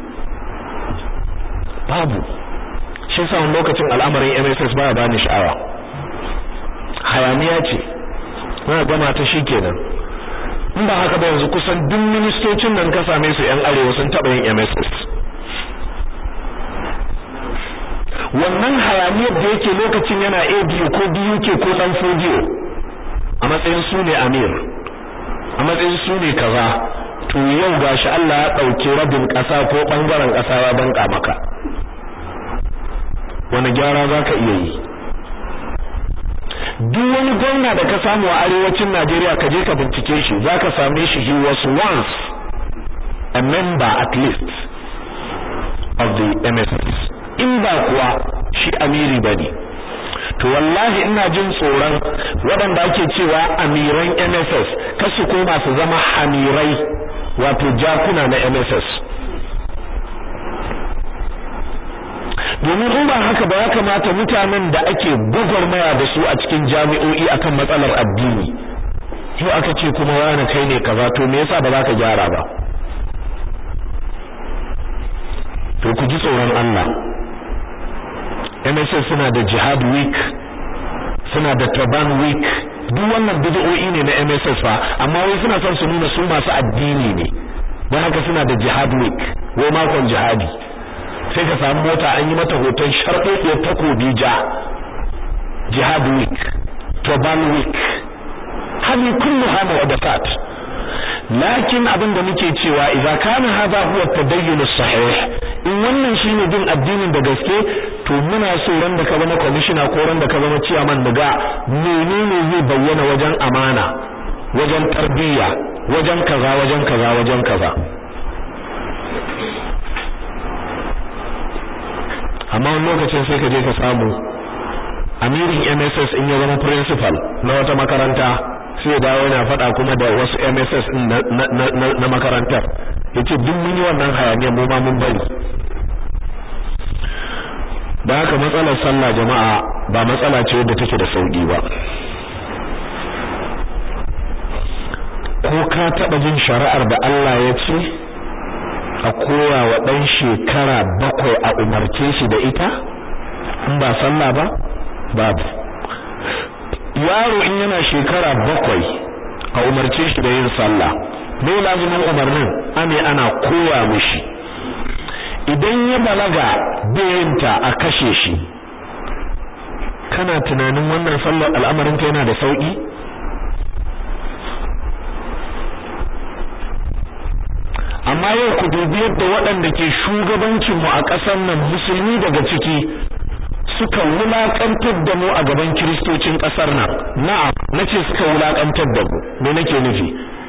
babu shi sa wani lokacin al'amarin MSS ba bani sha'awa hayaniya ce muna gama ta shikenan in ba haka ba yanzu kusan duk ministocin nan ka same su yan arewa sun taba yin MSS wannan hayaniyar da yake lokacin yana ABU ko BUK ko dan Fodio a matsayin su ne amir a matsayin su ne kaza to yau gashi Allah ya dauke rabin kasa ko bangaren kasa ya banka maka wani gyara zaka iya yi duk wani gwamna da ka samu a arewacin Najeriya ka je ka bincike shi zaka same shi he was once a member at least of the MSS in ba kuwa shi amiri bane to wallahi ina jin tsoron waɗanda ake cewa amiran MSS kasu koma su zama hamirai wato jakuna na MSS domin in ba haka ba ya kamata mutanen da ake gwagwarmaya da su a cikin jami'o'i akan matsalar addini yau aka ce kuma wani kai ne kaza to me yasa ba za ka gyara ba to ku ji tsoron Allah MSS suna da jihad week suna da turban week duk wannan bid'o'i ne na MSS fa amma wai suna son su nuna su masu addini ne don haka suna da jihad week wai makon jihadi sai ka samu mota an yi mata hoton sharɗoɗiyar takobi ja jihad week turban week hali kulluha muhdathat lakin abin da muke cewa idza kana hadha huwa at-tadayyun as-sahih in wannan shine bin addinin da gaske to muna so ran da ka zama commissioner ko ran da ka zama chairman daga menene zai bayyana wajen amana wajen tarbiyya wajen kaza wajen kaza wajen kaza amma wani lokacin sai ka je ka samu amirin MSS in ya zama principal na wata makaranta sai ya dawo yana faɗa kuma da wasu MSS na makarantar yace duk mun yi wannan hayaniya mu ma mun bari da haka matsalar sallah jama'a ba matsala ce wadda take da sauki ba ko ka taɓa jin shari'ar da Allah ya ce a koya wa ɗan shekara bakwai a umarce shi da ita in ba sallah ba babu yaro in yana shekara bakwai a umarce shi da yin sallah me lazimin umarnin ane ana koya mishi idan ya balaga bayanta a kashe shi kana tunanin wannan sallar al'amarin ta yana da sauki amma yau ku dubi yadda waɗanda ke shugabancin mu a ƙasar nan musulmi daga ciki suka wulakantar da mu a gaban kiristocin ƙasar nan na'am nace suka wulakantar da mu me nake nufi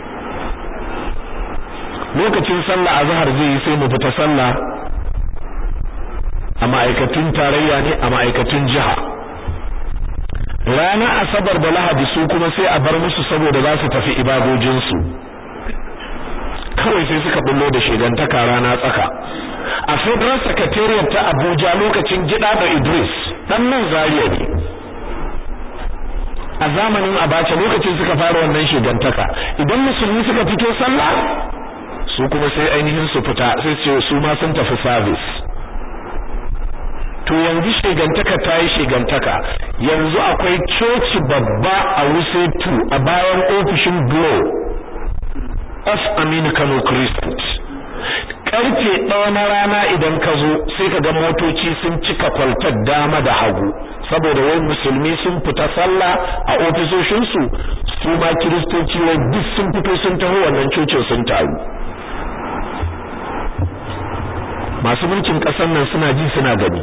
lokacin sallah azhar zai yi sai mu fita sallah a ma'aikatun tarayya ne a ma'aikatun jiha ranar asabar da lahadi su kuma sai a bar musu saboda za su tafi ibadojinsu kawai sai suka bullo da shegantaka rana tsaka a federal secretariat ta abuja lokacin gida da idris dan nan zariya ne a zamanin abacha lokacin suka fara wannan shegantaka idan musulmi suka fito sallah su kuma sai ainihin su fita sai ce su ma sun tafi service to yanzu shegantaka ta yi shegantaka yanzu akwai coci babba a wuse 2 a bayan ofishin glow of aminu kano christian karfe ɗaya na rana idan ka zo sai ka ga motoci sun cika kwaltar dama da hagu saboda wai musulmi sun fita sallah a ofisoshinsu su ma kiristoci wai duk sun fito sun taho wannan cocin sun taru masu mulkin ƙasar nan suna ji suna gani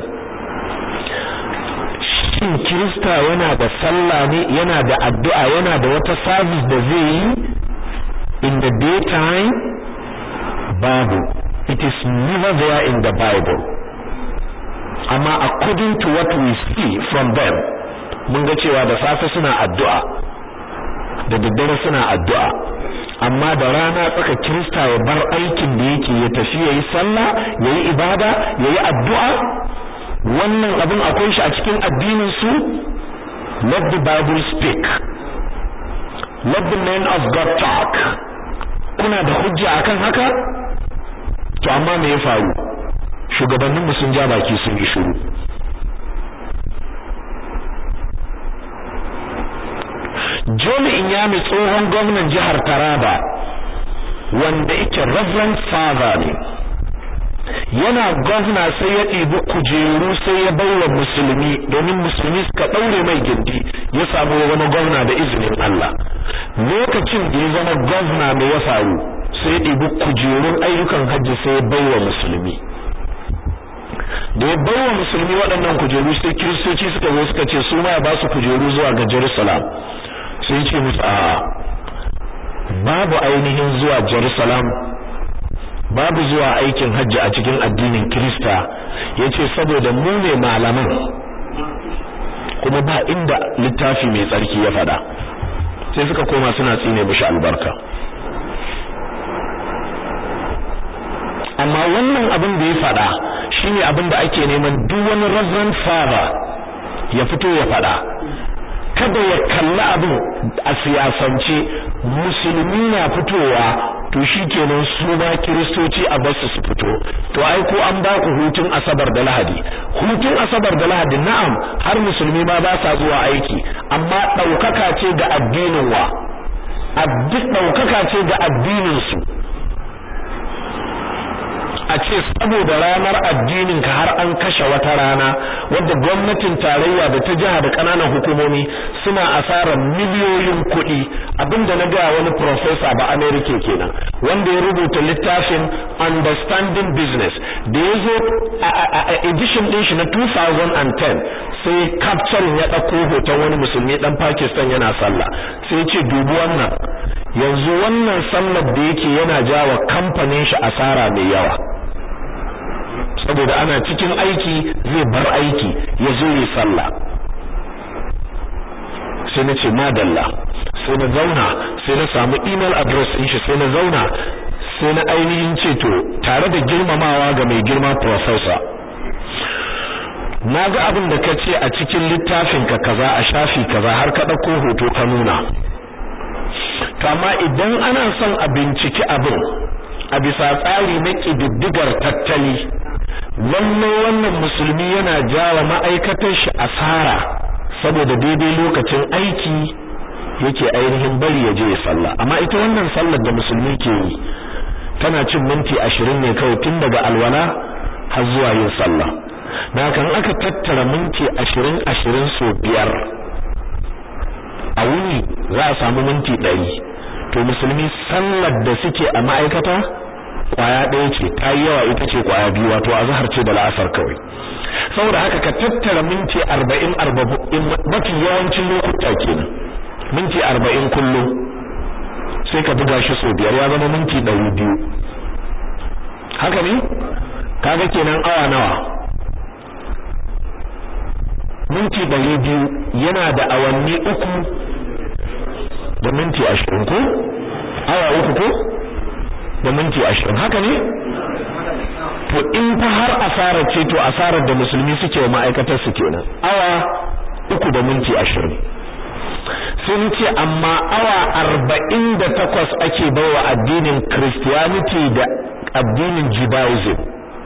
shin kirista yana da sallah ne yana da addu'a yana da wata service da zai yi in the daytime babu it is never there in the bible amma according to what we see from them mun ga cewa da safe suna addu'a da daddare suna addu'a amma da rana tsaka kirista ya bar aikin da yake ya tafi yayi sallah yayi ibada yayi addu'a wannan abin akwai shi a cikin addinin su let the bible speak let the men of god talk kuna da hujja akan haka to amma me ya faru shugabannin mu sun ja baki sun yi shiru Joli Inyami tsohon gwamnan jihar Taraba wanda yake Reverend Father ne yana gwamna sai ya ɗibi kujeru sai ya baiwa musulmi domin musulmi suka ɗaure mai gindi ya samu wani gwamna da izinin Allah lokacin da ya zama gwamna mai ya faru sai ya ɗibi kujerun ayyukan hajji sai ya baiwa musulmi da ya baiwa musulmi waɗannan kujeru sai kiristoci suka zo suka ce su ma ya ba su kujeru zuwa ga Jerusalem sai ce musu a babu ainihin zuwa Jerusalem babu zuwa aikin hajji a cikin addinin Kirista yace saboda mu ne malaman kuma ba inda littafi mai tsarki ya faɗa sai suka koma suna tsine mishi albarka amma wannan abin da ya faɗa shine abin da ake neman duk wani reverend father ya fito ya faɗa kada ya kalli abin a siyasance musulmi na fitowa to shikenan su ma kiristoci a basu su fito to ai ko an ba ku hutun asabar da lahadi hutun asabar da lahadi na'am har musulmi ma ba sa zuwa aiki amma daukaka ce ga addinin wa daukaka ce ga addinin su a ce saboda ranar addinin ka har an kashe wata rana wadda gwamnatin tarayya da ta jiha da kananan hukumomi suna asarar miliyoyin kuɗi abinda na ga wani professor ba America kenan wanda ya rubuta littafin understanding business da ya zo a edition din shi na 2010 sai capturing ya ɗauko hoton wani musulmi dan Pakistan yana sallah sai ya ce dubi wannan yanzu wannan sallar da yake yana jawa kamfanin shi asara mai yawa saboda ana cikin aiki zai bar aiki ya zo yi sallah sai na ce madalla sai na zauna sai na samu email address din shi sai na zauna sai na ainihin ce to tare da girmamawa ga mai girma professor na ga abin da ka ce a cikin littafin ka kaza a shafi kaza har ka ɗauko hoto ka nuna kama idan ana son a binciki abin a bisa tsari na ƙididdigar tattali wannan wannan musulmi yana jawa ma'aikatar shi asara saboda daidai lokacin aiki yake ainihin bari ya je ya sallah amma ita wannan sallar da musulmi ke yi tana cin minti ashirin ne kawai tun daga alwala har zuwa yin sallah na kan aka tattara minti ashirin ashirin so biyar a wuni za a samu minti ɗari to musulmi sallar da suke a ma'aikata kwaya ɗaya ce ta yi yawa ita ce kwaya biyu wato azhar ce da la'asar kawai saboda haka ka tattara minti arba'in arba'in mafi yawancin lokuta kenan minti arba'in kullum sai ka buga shi sau biyar ya zama minti ɗari biyu haka ne kaga kenan awa nawa minti ɗari biyu yana da awanni uku da minti ashirin ko awa uku ko da minti ashirin haka ne to in fa har asarar ce to asarar da musulmi suke wa ma'aikatar su kenan awa uku da minti ashirin sun ce amma awa arba'in da takwas ake baiwa addinin christianity da addinin judaism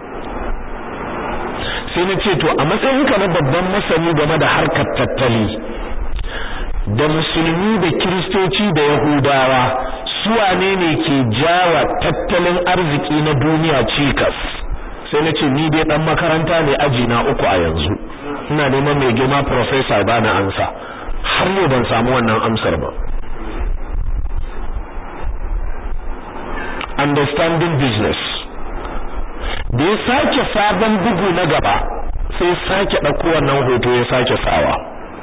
sai na ce to a matsayinka na babban masani game da harkar tattali da musulmi da kiristoci da yahudawa suwane ne ke jawa tattalin arziki na duniya cikas sai na ce ni dai dan makaranta ne aji na uku a yanzu ina neman mai girma professor ba na ansa har yau ban samu wannan amsar ba understanding business da ya sake sabon bugu na gaba sai sake ɗauko wannan hoto ya sake sawa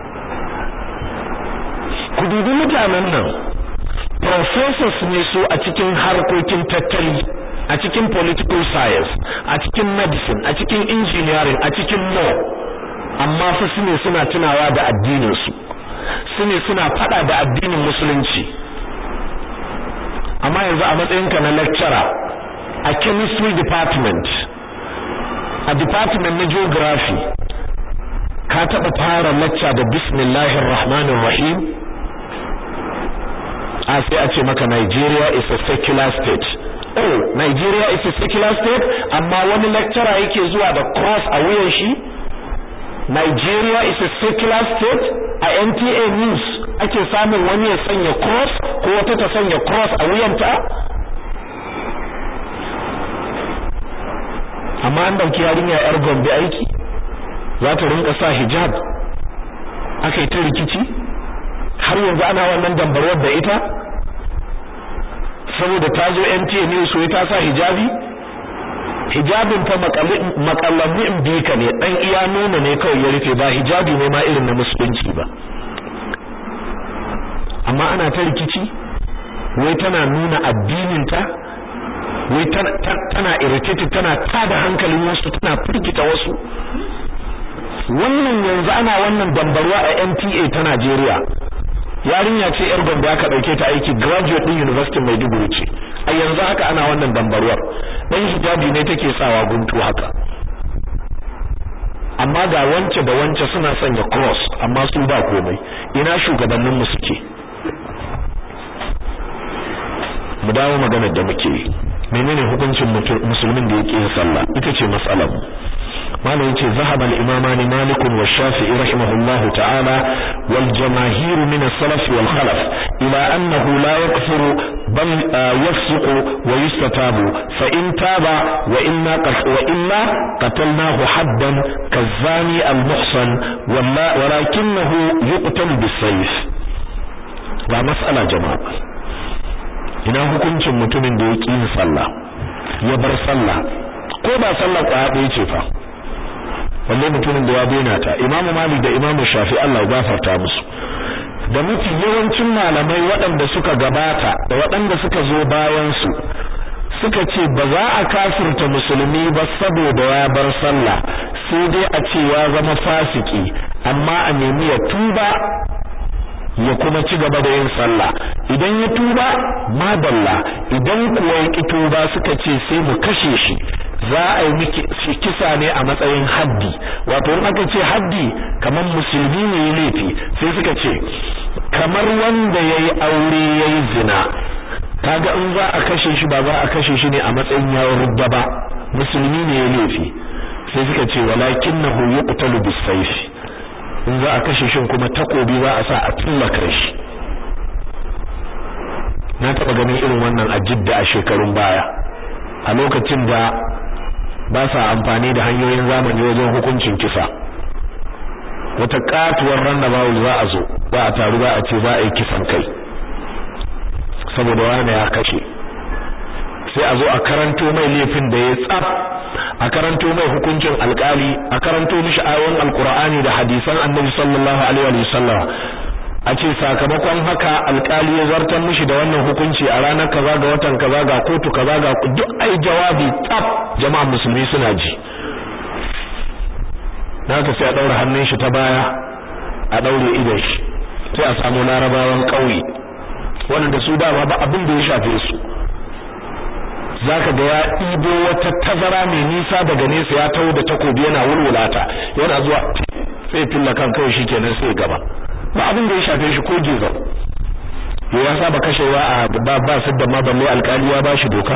ku dubi mutanen nan professors ne su a cikin harkokin tattali a cikin political science a cikin medicine a cikin engineering a cikin law amma fa su ne suna tunawa da addinin su su ne suna fada da addinin musulunci amma yanzu a matsayinka na lecturer a chemistry department a department na geography ka taba fara lecture da bismillahir rahmanir rahim a sai a ce maka Nigeria is a secular state oh Nigeria is a secular state amma wani lecturer yake zuwa da cross a wuyan shi Nigeria is a secular state a NTA news ake samun wani ya sanya cross ko wata ta sanya cross a wuyanta amma an dauki yarinya yar Gombe aiki za ta rinka sa hijab aka yi ta rikici har yanzu ana wannan dambarwar da ita saboda ta zo NTA News so ta sa hijabi hijabin fa makallanni in bi ka ne dan iya nuna ne kawai ya rufe ba hijabi ne ma irin na musulunci ba amma ana ta rikici wai tana nuna addinin ta wai tana irritated tana tada hankalin wasu tana firgita wasu wannan yanzu ana wannan dambarwa a NTA ta Najeriya yarinya ce yar gombe aka dauke ta aiki graduate din University Maiduguri ce a yanzu haka ana wannan dambarwar dan hijabi ne take sawa guntu haka amma ga wance da wance suna sanya cross amma su ba komai ina shugabannin mu suke mu dawo maganar da muke menene hukuncin musulmin da yake yin sallah ita ce mas'alar malam yace zahaba al-imamani malik wa shafi'i rahimahullah ta'ala wal jamaahir min as-salaf wal khalaf ila annahu la yakfuru bal yafsuqu wa yustatabu fa in taba wa inna wa illa qatalnahu haddan kazani al-muhsan walakinahu yuqtal bis-sayf ga mas'ala jama'a ina hukuncin mutumin da ya ƙi yin sallah ya bar sallah ko ba sallah kwaya ɗaya ce fa wanne mutumin da ya daina ta imamu malik da imamu shafi Allah ya gafarta musu da mafi yawancin malamai waɗanda suka gabata da waɗanda suka zo bayan su suka ce ba za a kafirta musulmi ba saboda ya bar sallah sai dai a ce ya zama fasiki amma a nemi ya tuba ya kuma ci gaba da yin sallah idan ya tuba madalla idan kuwa ya ki tuba suka ce sai mu kashe shi za a yi miki kisa ne a matsayin haddi wato in aka ce haddi kamar musulmi ne ya laifi sai suka ce kamar wanda yayi aure yayi zina kaga in za a kashe shi ba za a kashe shi ne a matsayin yawon rudda ba musulmi ne ya laifi sai suka ce walakinahu yuqtalu bis-sayf in za a kashe shin kuma takobi za a sa a tullaka shi na taba ganin irin wannan a jidda a shekarun baya a lokacin da ba sa amfani da hanyoyin zamani wajen hukuncin kisa wata katuwar rannabawul za a zo za a taru za a ce za a yi kisan kai saboda wani ya kashe sai a zo a karanto mai laifin da ya tsaf a karanto mai hukuncin alkali a karanto mishi ayoyin alkur'ani da hadisan annabi sallallahu alaihi wa sallam a ce sakamakon haka alkali ya zartar mishi da wannan hukunci a ranar kaza ga watan kaza ga kotu kaza ga duk ai jawabi tsaf jama'a musulmi suna ji naka sai a daura hannun shi ta baya a daure idan shi sai a samu larabawan kauye wanda su dama ba abin da ya shafe su zaka ga ya ɗibo wata tazara mai nisa daga nesa ya taho da takobi yana wulwulata yana zuwa sai filla kan kai shikenan sai gaba ba abin da ya shafe shi ko gizo yo ya saba kashewa a ba ba su da ma balle alƙali ya bashi doka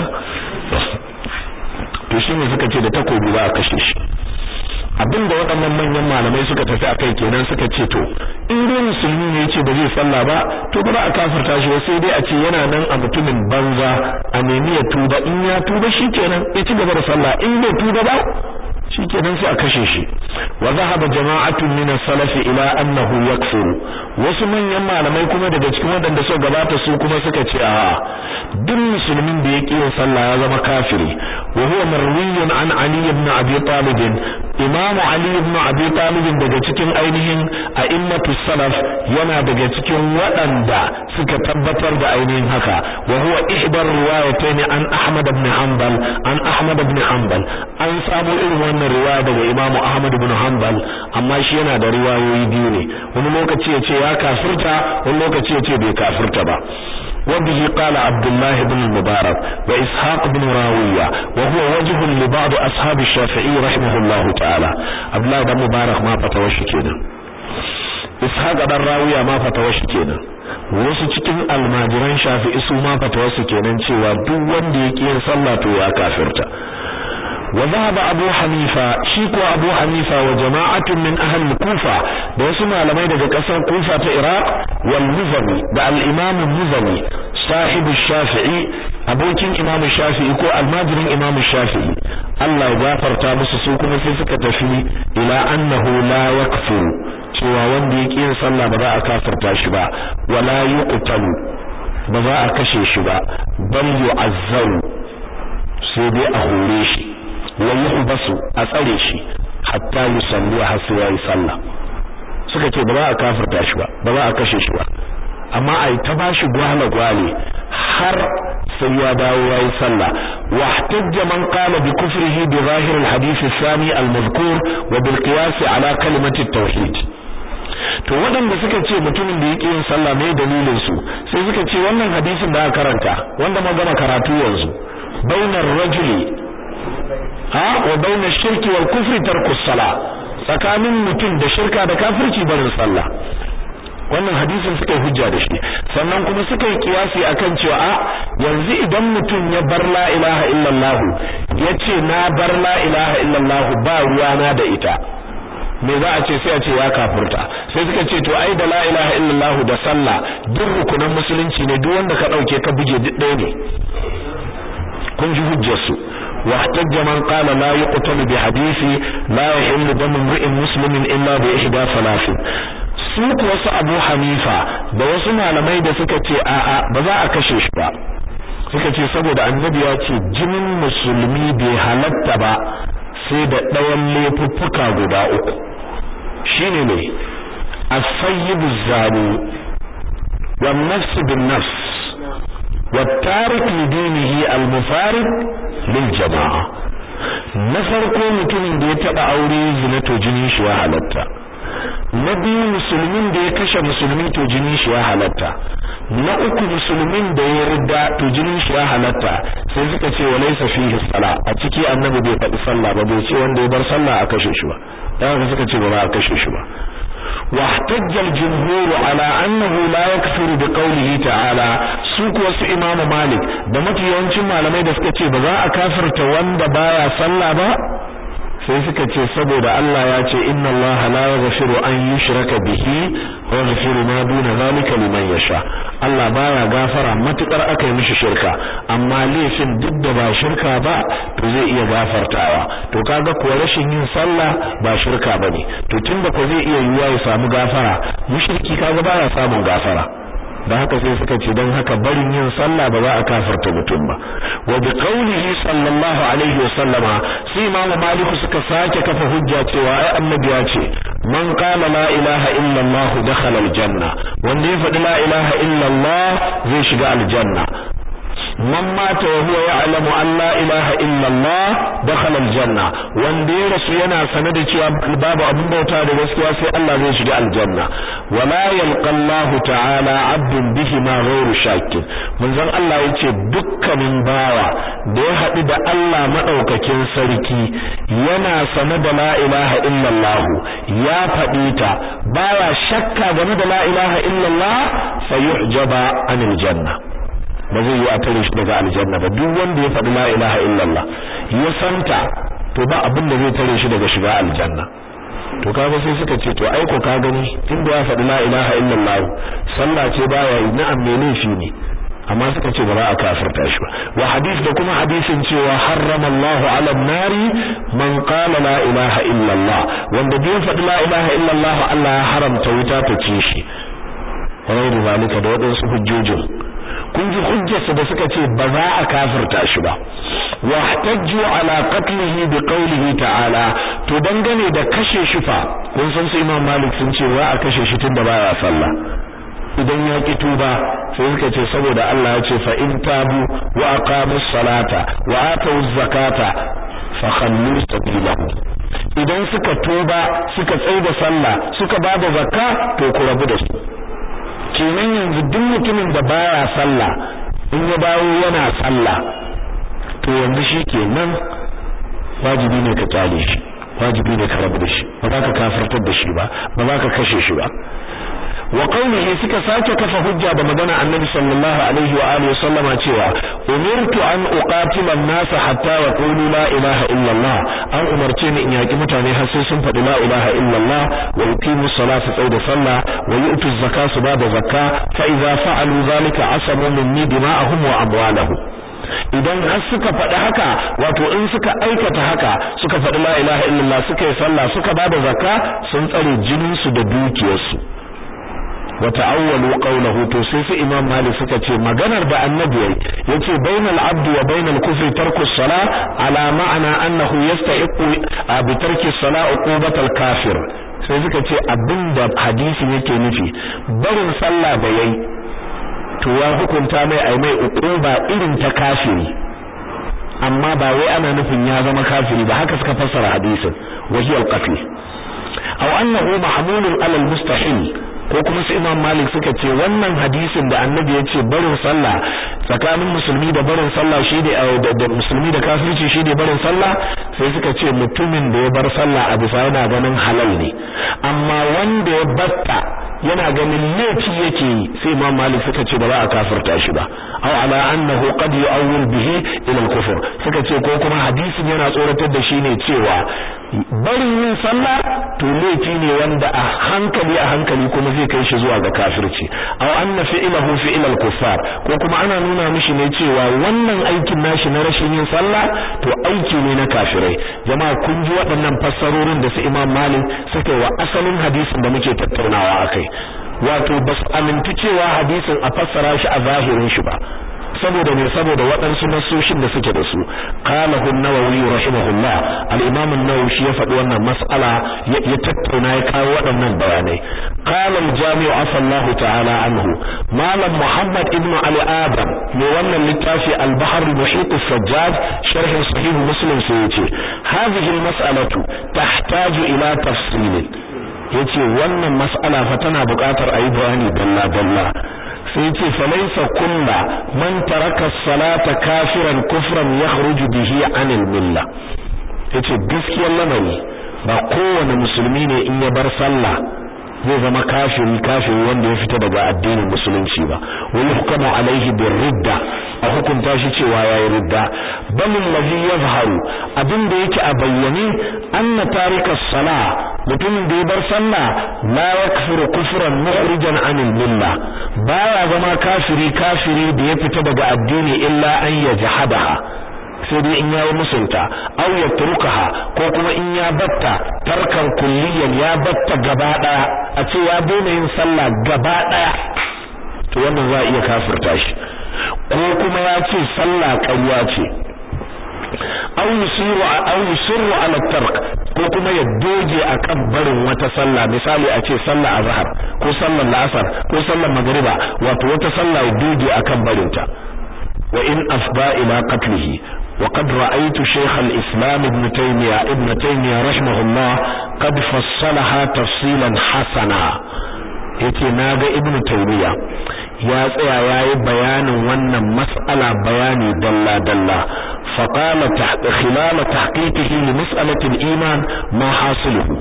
to shine suka ce da takobi ba a kashe shi abinda waɗannan manyan malamai suka tafi akai kenan suka ce to in dai musulmi ne yace ba zai sallah ba to ba za a kafirta shi ba sai dai a ce yana nan a mutumin banza a nemi ya tuba in ya tuba shikenan ya ci gaba da sallah in bai tuba ba shikenan sai a kashe shi wa zahaba jama'atun min as-salaf ila annahu yakfuru wasu manyan malamai kuma daga cikin wadanda suka gabata su kuma suka ce a duk musulmin da yake yin sallah ya zama kafiri wa huwa marwiyun an ali ibn abi talib imam ali ibn abi talib daga cikin ainihin a'immatus salaf yana daga cikin waɗanda suka tabbatar da ainihin haka wa huwa ihdar riwayatayn an ahmad ibn hanbal an ahmad ibn hanbal an samu irin wannan riwaya daga imam ahmad ibn hanbal amma shi yana da riwayoyi biyu ne wani lokaci ya ce ya kafirta wani lokaci ya ce bai kafirta ba وبه قال عبد الله بن المبارك وإسحاق بن راوية وهو وجه لبعض أصحاب الشافعي رحمه الله تعالى عبد الله بن المبارك ما فتوش كده إسحاق بن راوية ما فتوش كده wasu cikin almajiran shafi'i su ma fatawarsu kenan cewa duk wanda ya ƙi yin sallah to ya kafirta وذهب أبو حنيفة شيكو أبو حنيفة وجماعة من أهل الكوفة da wasu malamai daga ƙasar Kufa ta Iraq wal Muzani da al-Imam Muzani sahibu Shafi'i abokin Imam Shafi'i ko almajirin Imam Shafi'i Allah ya gafarta musu su kuma sai suka tafi ila annahu la yakfuru cewa wanda ya yin sallah ba za a kafirta shi ba wala yuqtalu ba za a kashe shi ba bal yu'azzaru sai dai a hore shi wa yuhbasu a tsare shi hatta yusalli har sai yayi sallah suka ce ba za a kafirta shi ba ba za a kashe shi ba amma ai ta bashi gwala gwale har sai ya dawo yayi sallah wa ihtajja man qala bi kufrihi bi zahir al-hadith ath-thani al-madhkur wa bil qiyas ala kalimati at-tauhid to waɗanda suka ce mutumin da yake yin sallah mai dalilin su sai suka ce wannan hadisin da aka karanta wanda ma gama karatu yanzu bainar rajuli ha wa bainar shirki wal kufri tarku salah tsakanin mutum da shirka da kafirci barin sallah wannan hadisin suka yi hujja da shi sannan kuma suka yi kiyasi akan cewa a yanzu idan mutum ya bar la ilaha illallah yace na bar la ilaha illallah ba ruwana da ita me za a ce sai a ce ya kafurta sai suka ce to ai da la ilaha illallah da sallah duk rukunan musulunci ne duk wanda ka dauke ka buge duk ɗaya ne kun ji hujjar su واحتج من قال لا يقتل بحديث لا يحل دم امرئ مسلم الا باحدى ثلاث su wasu Abu Hanifa da wasu malamai da suka ce a'a ba za a kashe shi ba suka ce saboda annabi ya ce jinin musulmi bai halatta ba sai da ɗayan laifuffuka guda uku shine ne as-sayyibu zani wan nafs bin nafs والتارك لدينه المفارق للجماعة na farko mutumin da ya taba aure zina to jinin shi ya halatta na biyu musulmin da ya kashe musulmi to jinin shi ya halatta na uku musulmin da ya rida to jinin shi ya halatta sai suka ce wa laysa fihi sala a ciki annabi bai faɗi sallah ba bai ce wanda ya bar sallah a kashe shi ba dan suka ce ba za a kashe shi ba واحتج الجمهور على أنه لا يكفر بقوله تعالى سوق wasu Imam Malik da mafi yawancin malamai da suka ce ba za a kafirta wanda baya sallah ba sai suka ce saboda Allah ya ce inna Allah la yaghfiru an yushraka bihi wa yaghfiru ma duna zalika liman yasha Allah baya gafara matukar aka yi mishi shirka amma laifin duk da ba shirka ba to zai iya gafartawa to kaga kuwa rashin yin sallah ba shirka bane to tunda ko zai iya yiwa ya samu gafara mushriki kaga baya samun gafara da haka sai suka ce don haka barin yin sallah ba za a kafarta mutum ba wa bi qawlihi sallallahu alaihi wa sallama sai imam malik suka sake kafa hujja cewa ai annabi ya ce man qala la ilaha illa allah dakhala aljanna wanda ya faɗi la ilaha illa allah zai shiga aljanna man mata wa huwa ya'lamu an la ilaha illa Allah dakhala aljanna wanda ya rasu yana sane da cewa babu abin bauta da gaskiya sai Allah zai shiga aljanna wala yalqa Allah ta'ala 'abdun bihi ma ghayru shakkin manzon Allah yace dukkanin bawa da ya haɗu da Allah madaukakin sarki yana sane da la ilaha illa Allah ya faɗi ta baya shakka game da la ilaha illa Allah sayuhjaba anil janna ba zai yi a tare shi daga aljanna ba duk wanda ya faɗi la ilaha illallah ya santa to ba abin da zai tare shi daga shiga aljanna to kaga sai suka ce to ai ko ka gani tunda ya faɗi la ilaha illallah sallah ce baya yi na'am me laifi ne amma suka ce ba za a kafirta shi ba wa hadith da kuma hadisin cewa harrama Allahu ala nari man qala la ilaha illallah wanda bai faɗi la ilaha illallah Allah ya haramta wuta ta ci shi wa zalika da wadansu hujjojin kun ji hujjarsa da suka ce ba za a kafirta shi ba wahtajju ala qatlihi bi qawlihi ta'ala to dangane da kashe shi fa kun san su Imam Malik sun ce za a kashe shi tunda baya sallah idan ya ki tuba sai suka ce saboda Allah ya ce fa in tabu wa aqamus salata wa atuz zakata fa khallu sabilahu idan suka tuba suka tsaida sallah suka bada zakka to ku rabu da su kenan yanzu duk mutumin da baya sallah in ya dawo yana sallah to yanzu shi kenan wajibi ne ka kyale shi wajibi ne ka rabu da shi ba za ka kafirtar da shi ba ba za ka kashe shi ba wa qawlihi suka sake kafa hujja da magana annabi sallallahu alaihi wa alihi sallama cewa umirtu an uqatila an-nas hatta yaqulu la ilaha illa Allah an umarce ni in yaki mutane har sai sun faɗi la ilaha illa Allah wa yuqimu salata tsaida sallah wa yu'tu zakata su bada zakka fa idza fa'alu zalika asamu minni dima'ahum wa amwalahum idan har suka faɗi haka wato in suka aikata haka suka faɗi la ilaha illallah suka yi sallah suka bada zakka sun tsare jinin su da dukiyarsu wa ta'awwalu qawluhu to sai su imam malik suka ce maganar da annabi yayi yace bainal abdi wa bainal kufri tarku salah ala ma'ana annahu yastahiqu bi tarki salah uqubatal kafir sai suka ce abinda hadisi yake nufi barin sallah da yayi to ya hukunta mai ai mai uquba irin ta kafiri amma ba wai ana nufin ya zama kafiri ba haka suka fassara hadisin wahiya al-qatl aw annahu mahmulun ala al-mustahil ko kuma su Imam Malik suka ce wannan hadisin da Annabi ya ce barin sallah tsakanin musulmi da barin sallah shi da musulmi da kafirci shi da barin sallah sai suka ce mutumin da ya bar sallah a bisa yana ganin halal ne amma wanda ya batta yana ganin laifi yake yi sai Imam Malik suka ce ba za a kafirta shi ba aw ala annahu qad yu'awwil bihi ila al-kufr suka ce ko kuma hadisin yana tsoratar da shi ne cewa barin yin sallah to laifi ne wanda a hankali a hankali kuma zai kai shi zuwa ga kafirci aw anna fi'lahu fi'l al-kuffar ko kuma ana nuna mishi ne cewa wannan aikin nashi na rashin yin sallah to aiki ne na kafirai jama'a kun ji waɗannan fassarorin da su Imam Malik suka wa asalin hadisin da muke tattaunawa akai wato ba su amintu cewa hadisin a fassara shi a zahirin shi ba saboda ne saboda waɗansu nasoshin da suke da su qala an-nawawi rahimahullah al-imam an-nawawi shi ya faɗi wannan mas'ala ya tattauna ya kawo waɗannan bayanai qala al-jami' afallahu ta'ala anhu malam muhammad ibn ali adam mai wannan littafi al-bahr al-muhit as-sajjad sharh sahih muslim sai yace hadhihi al-mas'alatu tahtaju ila tafsil yace wannan mas'ala fa tana buƙatar ayi bayani dalla dalla sai ce falaisa kulla man taraka salata kafiran kufran yakhruju bihi anil milla yace gaskiyar lamari ba kowane musulmi ne in ya bar sallah zai zama kafiri kafiri wanda ya fita daga addinin musulunci ba wani hukamu alaihi bin ridda a hukunta shi cewa yayi ridda bal allazi yazharu abin da yake a bayyane anna tarika sala mutumin da ya bar sallah la yakfuru kufran mukhrijan anil milla baya zama kafiri kafiri da ya fita daga addini illa an yajhadaha sai dai in yayi musunta aw yatrukaha ko kuma in ya batta tarkan kulliyan ya batta gaba daya a ce ya daina yin sallah gaba daya to wannan za a iya kafirta shi ko kuma ya ce sallah ƙarya ce aw yusiru aw yusiru ala tark ko kuma ya doge akan barin wata sallah misali a ce sallah azhar ko sallar la'asar ko sallar magriba wato wata sallah ya doge akan barinta wa in afda ila qatlihi وقد رأيت شيخ الإسلام ابن تيمية ابن تيمية رحمه الله قد فصلها تفصيلا حسنا yace naga ibnu taymiya ya tsaya yayi bayanin wannan mas'ala bayani dalla dalla fa qala tahta khilal tahqiqihi li mas'alati al-iman ma hasiluhu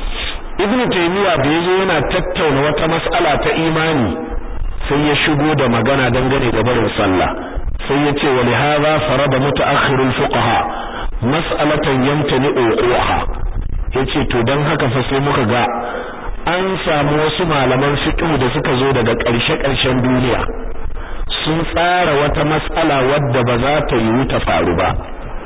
ibnu taymiya da yazo yana tattauna wata mas'ala ta imani sai ya shigo da magana dangane da barin sallah sai ya ce wali hadha farada mutaakhirul fuqaha mas'alatan yamtani uquha yace to dan haka fa sai muka ga an samu wasu malaman fiqh da suka zo daga ƙarshe-ƙarshen duniya sun tsara wata mas'ala wadda ba za ta yi ta faru ba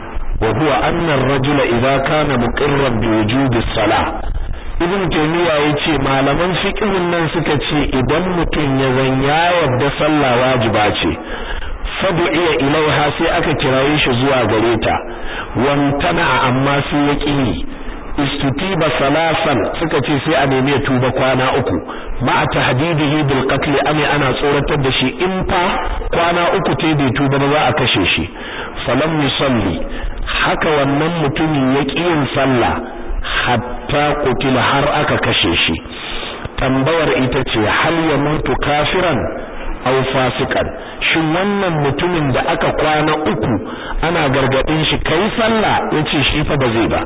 wa huwa anna ar-rajula idza kana muqirran bi wujudi salah ibn taymiya yace malaman fiqhin nan suka ce idan mutum ya zan ya yarda sallah wajiba ce fadu'iya ilaiha sai aka kiraye shi zuwa gare ta wantana amma sai ya ƙi istutiba salasan suka ce sai a nemi ya tuba kwana uku ma tahdidihi bil qatl ame ana tsoratar da shi in fa kwana uku te bai tuba ba za a kashe shi falam yusalli haka wannan mutumin ya ƙi yin sallah hatta qutila har aka kashe shi tambayar ita ce hal ya mutu kafiran aw fasikan shin wannan mutumin da aka kwana uku ana gargadin shi kai sallah yace shi fa ba zai ba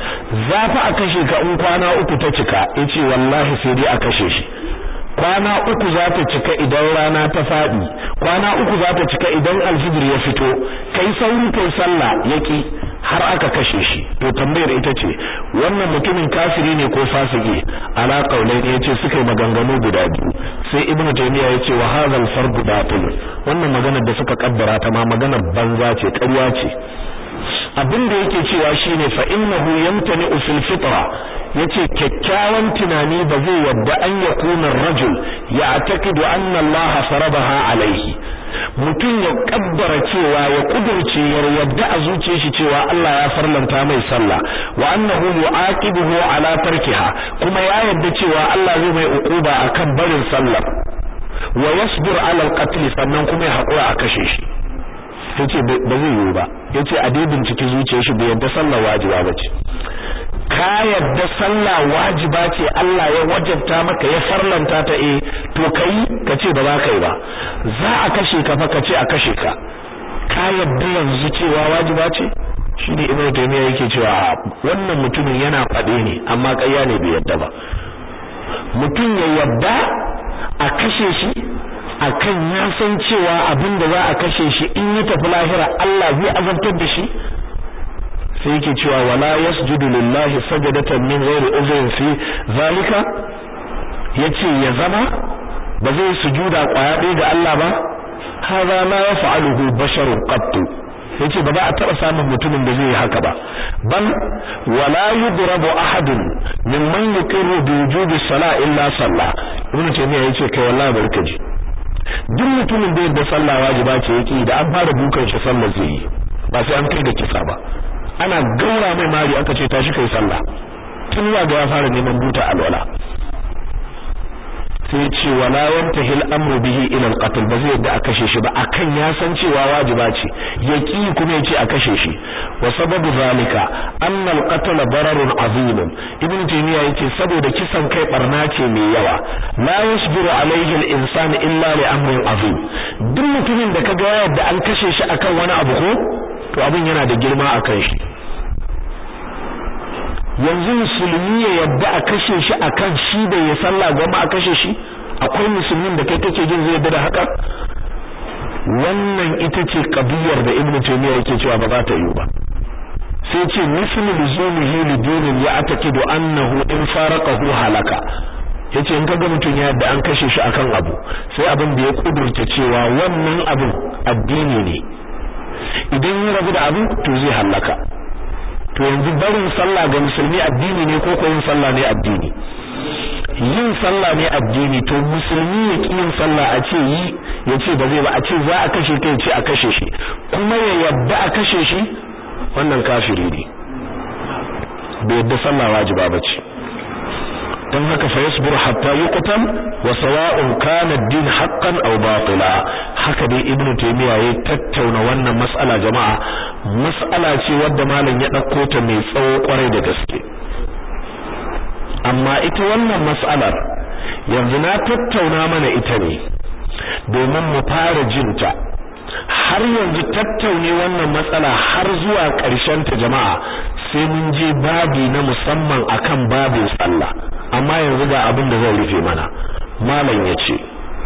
za fa a kashe ka in kwana uku ta cika yace wallahi sai dai a kashe shi kwana uku za ta cika idan rana ta fadi kwana uku za ta cika idan alfijir ya fito kai sauri kai sallah yaki har aka kashe shi to tambayar ita ce wannan mutumin kafiri ne ko fasiki ala qaulai ne yace suka yi maganganu guda biyu sai ibnu taymiya yace wa hadha al-farq batil wannan maganar da suka kaddara ta ma maganar banza ce ƙarya ce abin da yake cewa shine fa innahu yamtani fil fitra yace kyakkyawan tunani ba zai yadda an yakuna rajul ya'taqidu anna Allah faradaha alaihi mutum ya kaddara cewa ya kudurce ya yadda a zuciyar shi cewa Allah ya farlanta mai sallah wa annahu yu'aqibuhu ala tarkiha kuma ya yadda cewa Allah zai mai uquba akan barin sallah wa yasbir ala al-qatl sannan kuma ya hakura a kashe shi yace ba zai yiwu ba yace a dai binciki zuciyar shi bai yadda sallah wajiba bace ka yadda sallah wajiba ce Allah ya wajabta maka ya farlanta ta eh to kai ka ce ba za ka yi ba za a kashe ka fa ka ce a kashe ka ka yadda yanzu cewa wajiba ce shine ibnu taymiya yake cewa wannan mutumin yana fade ne amma ƙarya ne bai yadda ba mutum ya yadda a kashe shi akan ya san cewa abin da za a kashe shi in ya tafi lahira Allah zai azabtar da shi sai yake cewa wala yasjudu lillahi sajadatan min ghairi uzrin fi zalika yace ya zama ba zai sujuda kwaya ɗaya ga Allah ba hadha la yaf'aluhu basharun qattu yace ba za a taba samun mutumin da zai yi haka ba bal wala yudrabu ahadun mimman yuqiru bi wujubi salah illa sallah ibn taymiya yace kai wallahi barkaji duk mutumin da yadda sallah wajiba ce yake da an fara dukan shi sallah zai yi ba sai an kai da kisa ba ana gaura mai mari aka ce tashi kai sallah tun ga ya fara neman buta alwala sai ce wala yantahil amru bihi ila alqatl ba zai yadda a kashe shi ba akan ya san cewa wajiba ce yaki kuma yace a kashe shi wa sababu zalika anna alqatl dararun azim ibn taymiya yace saboda kisan kai barna ce mai yawa la yasbiru alaihi al-insan illa li amrin azim duk mutumin da kaga yadda an kashe shi akan wani abu ko to abin yana da girma akan shi yanzu musulmi ya yadda a kashe shi akan shi da ya sallah goma a kashe shi akwai musulmin da kai kake jin zai yadda da haka wannan ita ce kabiyar da ibnu taymiya yake cewa ba za ta yi ba sai ce mislu lizumihi lidinin ya atakidu annahu in faraqahu halaka yace in kaga mutum ya yadda an kashe shi akan abu sai abin da ya kudurta cewa wannan abin addini ne idan ya rabu da abin to zai halaka to yanzu barin sallah ga musulmi addini ne ko ko yin sallah ne addini yin sallah ne addini to musulmi ya ki yin sallah a ce yi ya ce ba zai ba a ce za a kashe kai ce a kashe shi kuma ya yadda a kashe shi wannan kafiri ne bai yadda sallah wajiba ba ce don haka fa yasbur hatta yuqtal wa sawa'un kana ad-din haqqan aw batila haka dai ibnu taymiya ya tattauna wannan mas'ala jama'a mas'ala ce wadda malam ya dauko ta mai tsawo kwarai da gaske amma ita wannan mas'alar yanzu na tattauna mana ita ne domin mu fara jinta har yanzu tattaune wannan matsala har zuwa ƙarshen ta jama'a sai mun je babi na musamman akan babin sallah amma yanzu ga abin da zai rufe mana malam yace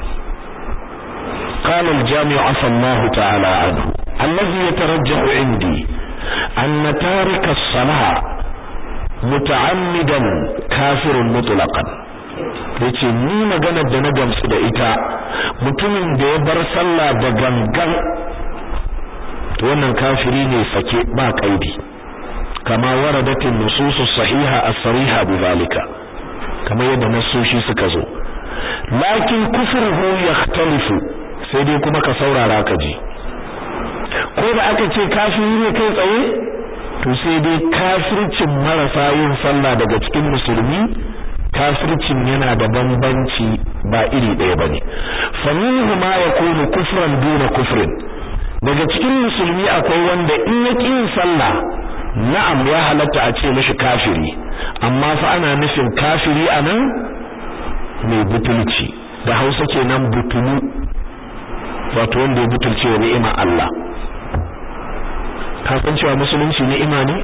قال الجامع عفى الله تعالى عنه الذي يترجح عندي أن تارك الصلاة متعمدا كافر مطلقا yace ni maganar da na gamsu da ita mutumin da ya bar sallah da gangan to wannan kafiri ne sake ba kaidi kama waradatin nusus sahiha as-sariha bidhalika kamar yadda nasoshi suka zo lakin kufruhu yakhtalifu sai dai kuma ka saurara ka ji ko da aka ce kafiri ne kai tsaye to sai dai kafircin marasa yin sallah daga cikin musulmi kafircin yana da bambanci ba iri ɗaya bane fa minhu ma yakunu kufran duna kufrin daga cikin musulmi akwai wanda in ya yin sallah na'am ya halatta a ce mishi kafiri amma fa ana nufin kafiri anan mai butulci da Hausa kenan butulu wato wanda ya butulce wa ni'ima Allah ka san cewa musulunci ni'ima ne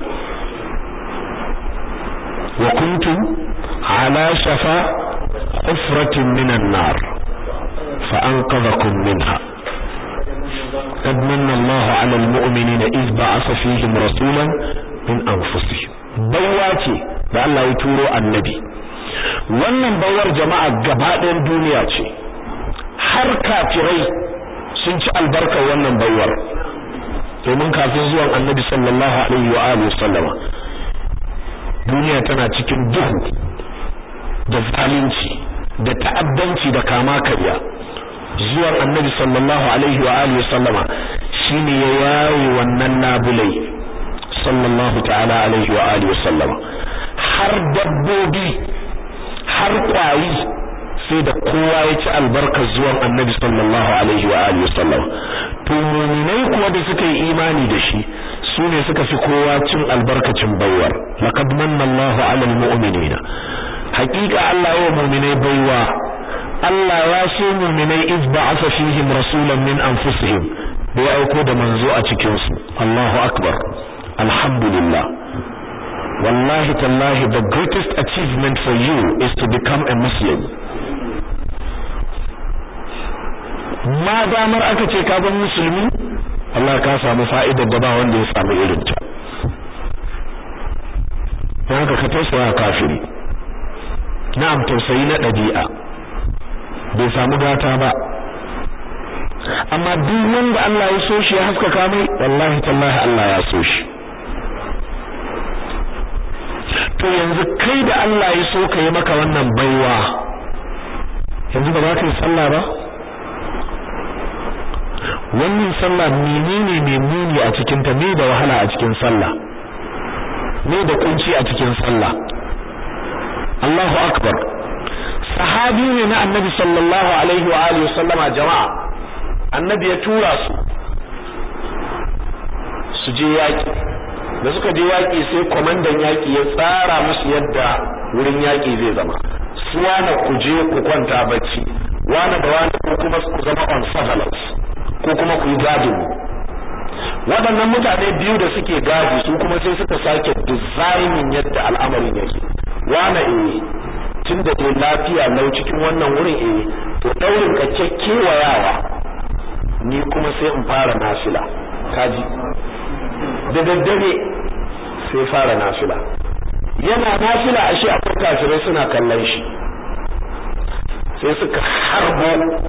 wa kuntum ala shafa hufratin minan nar fa anqadhakum minha قد من الله على المؤمنين إذ بعث فيهم رسولا من أنفسهم بواتي da Allah ya turo annabi wannan bawar jama'a gaba ɗayan duniya ce har kafirai sun ci albarkar wannan bawar domin kafin zuwan annabi sallallahu alaihi wa alihi sallama duniya tana cikin duhu da zalunci da ta'addanci da kama karya zuwan annabi sallallahu alaihi wa alihi sallama shine ya yayi wannan nabulai sallallahu ta'ala alaihi wa alihi sallama har dabbobi har kwari sai da kowa ya ci albarkar zuwan annabi sallallahu alaihi wa alihi wasallam to mu'minai kuwa da suka yi imani da shi su ne suka fi kowa cin albarkacin baiwar laqad manna Allahu 'alal mu'minina haqiqa Allah ya mu'minai baiwa Allah ya so mu'minai iz ba'atha fihim rasulan min anfusihim da ya aiko da manzo a cikin su Allahu akbar alhamdulillah wallahi tallahi the greatest achievement for you is to become a muslim ma damar aka ce ka zama musulmi Allah ka samu fa'idar da ba wanda ya samu irin ta dan haka ka tausaya kafiri na'am tausayi na dabi'a bai samu gata ba amma duk wanda Allah ya so shi ya haskaka mai wallahi tallahi Allah ya so shi to yanzu kai da Allah ya so ka yi maka wannan baiwa yanzu ba za ka yi sallah ba wannan sallah menene mai muni a cikin ta me da wahala a cikin sallah me da kunci a cikin sallah Allahu akbar sahabi ne na annabi sallallahu alaihi wa alihi sallama jama'a annabi ya tura su su je yaki da suka je yaki sai komandan yaki ya tsara musu yadda wurin yaki zai zama su wana ku je ku kwanta bacci wana da wana ku kuma ku zama on surveillance ko kuma ku yi gadin waɗannan mutane biyu da suke gadi su kuma sai suka sake designing yadda al'amarin yake wana eh tun da dai lafiya lau cikin wannan wurin eh to daurin ka kewayawa ni kuma sai in fara nafila kaji da daddare sai fara nafila yana nafila ashe akwai kafirai suna kallon shi sai suka harbo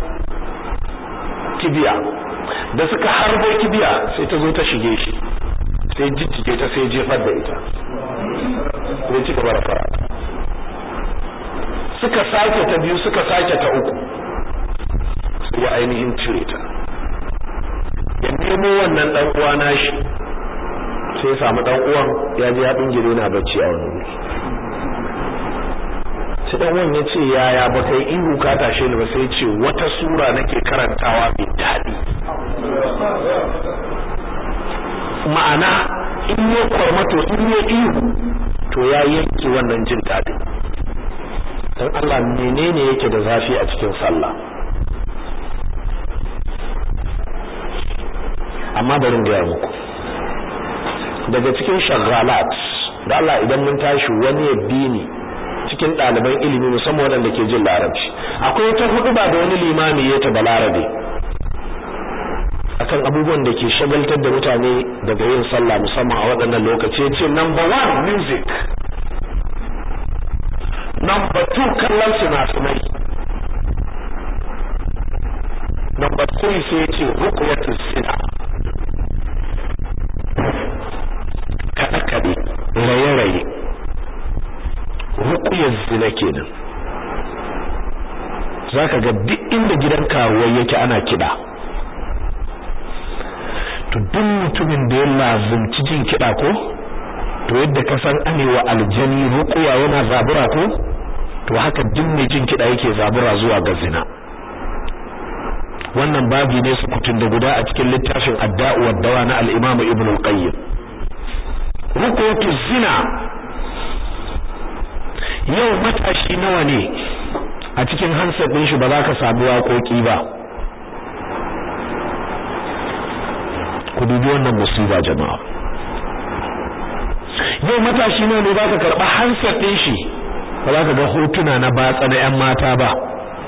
kibiya da suka harbo kibiya sai ta zo ta shige shi sai jijjige ta sai jefar da ita sai ci gaba da fara suka sake ta biyu suka sake ta uku sai ya ainihin cire ta ya nemo wannan dan uwa nashi sai ya samu dan uwan ya je ya bingire na bacci a wani wuri sai dan uwan ya ce yaya ba kai ihu ka tashe ni ba sai ya ce wata sura nake karantawa mai daɗi ma'ana in ya kwarmato in ya ihu to ya yanke wannan jin daɗi dan Allah menene yake da zafi a cikin sallah amma bari ga muku daga cikin shagalat da Allah idan mun tashi wani ya bi ni cikin ɗaliban ilimi musamman waɗanda ke jin larabci akwai wata hudu ba da wani limami ya ta balarabe akan abubuwan da ke shagaltar da mutane daga yin sallah musamman a waɗannan lokaci ya ce number one music number two kallon sinasinai number three sai ya ce rukuyatul sina kaɗe-kaɗe raye-raye rukuyar zina kenan za ka ga duk inda gidan karuwai yake ana kiɗa to duk mutumin da ya lazumci jin kiɗa ko to yadda ka san anewa aljani rukuya yana zabura ko to haka duk mai jin kiɗa yake zabura zuwa ga zina wannan babi ne su kutun da guda a cikin littafin adda'u wad dawa na al-imam ibn al-qayyim rukutu zina yau matashi nawa ne a cikin hansar ɗin shi ba za ka samu waƙoƙi ba ku dubi wannan musiba jama'a yau matashi nawa ne za ka karɓa hansar ɗin shi ba za ka ga hotuna na batsa na 'yan mata ba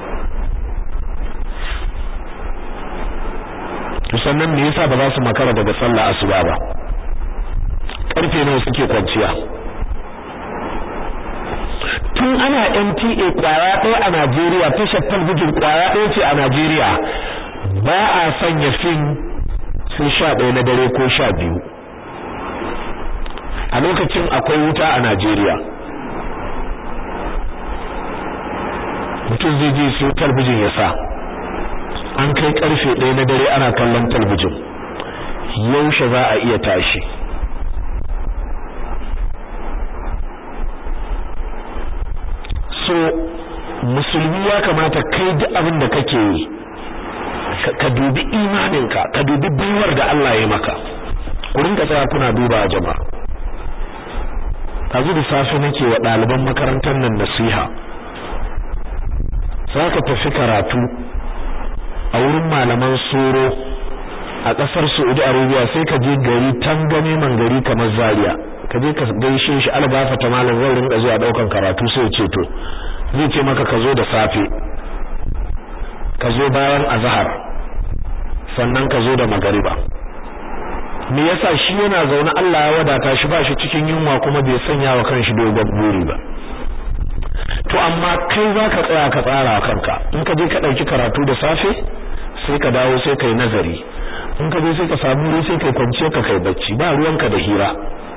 sannan me yasa ba za su makara daga sallah asuba ba karfe nawa suke kwanciya tun ana NTA kwaya ɗaya a Najeriya tashar talbijin kwaya ɗaya ce a Najeriya ba a sanya fim sai sha ɗaya na dare ko sha biyu a lokacin akwai wuta a Najeriya mutum zai je su talbijin ya sa an kai karfe ɗaya na dare ana kallon talbijin yaushe za a iya tashi so mu musulmi ya kamata kai duk abin da kake yi ka dubi imaninka ka dubi baiwar da Allah ya maka ku rinka tsaya kuna duba jama'a tazu da safe nake wa ɗaliban makarantar nan nasiha sai ka tafi karatu a wurin malaman soro a ƙasar Saudi Arabia sai ka je gari tangame man gari kamar Zaria ka je ka gaishe shi algafa ta malam zan rinka zuwa daukan karatu sai ya ce to zai ce maka ka zo da safe ka zo bayan azhar sannan ka zo da magariba me yasa shi yana zaune Allah ya wadata shi ba shi cikin yunwa kuma bai sanya wa kanshi dogon buri ba to amma kai zaka tsaya ka tsara kanka in ka je ka dauki karatu da safe sai ka dawo sai kai nazari in ka je sai ka samu wuri sai kai kwance ka kai bacci ba ruwanka da hira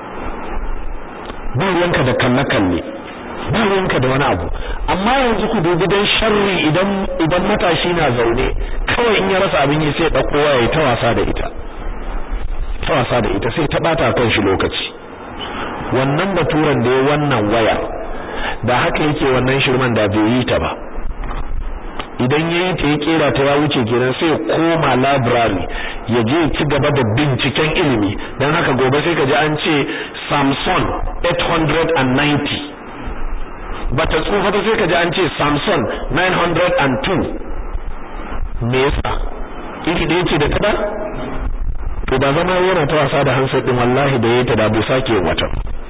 ba ruwanka da kalle kalle ba ruwanka da wani abu amma yanzu ku dubi dan sharri idan idan matashi na zaune kawai in ya rasa abin yi sai ya dauko waya ta wasa da ita ta wasa da ita sai ta bata kan shi lokaci wannan baturan da ya wannan waya da haka yake wannan shirman da bai yi ta ba idan yayi ta ya kera ta ya wuce kenan sai koma library ya je ci gaba da binciken ilimi dan haka gobe sai ka ji an ce Samsung 890 bata tsufa ta sai ka ji an ce Samsung 902 me yasa iri da yake da tada to da zama yana ta wasa da hansar din wallahi da yayi ta da bai sake wata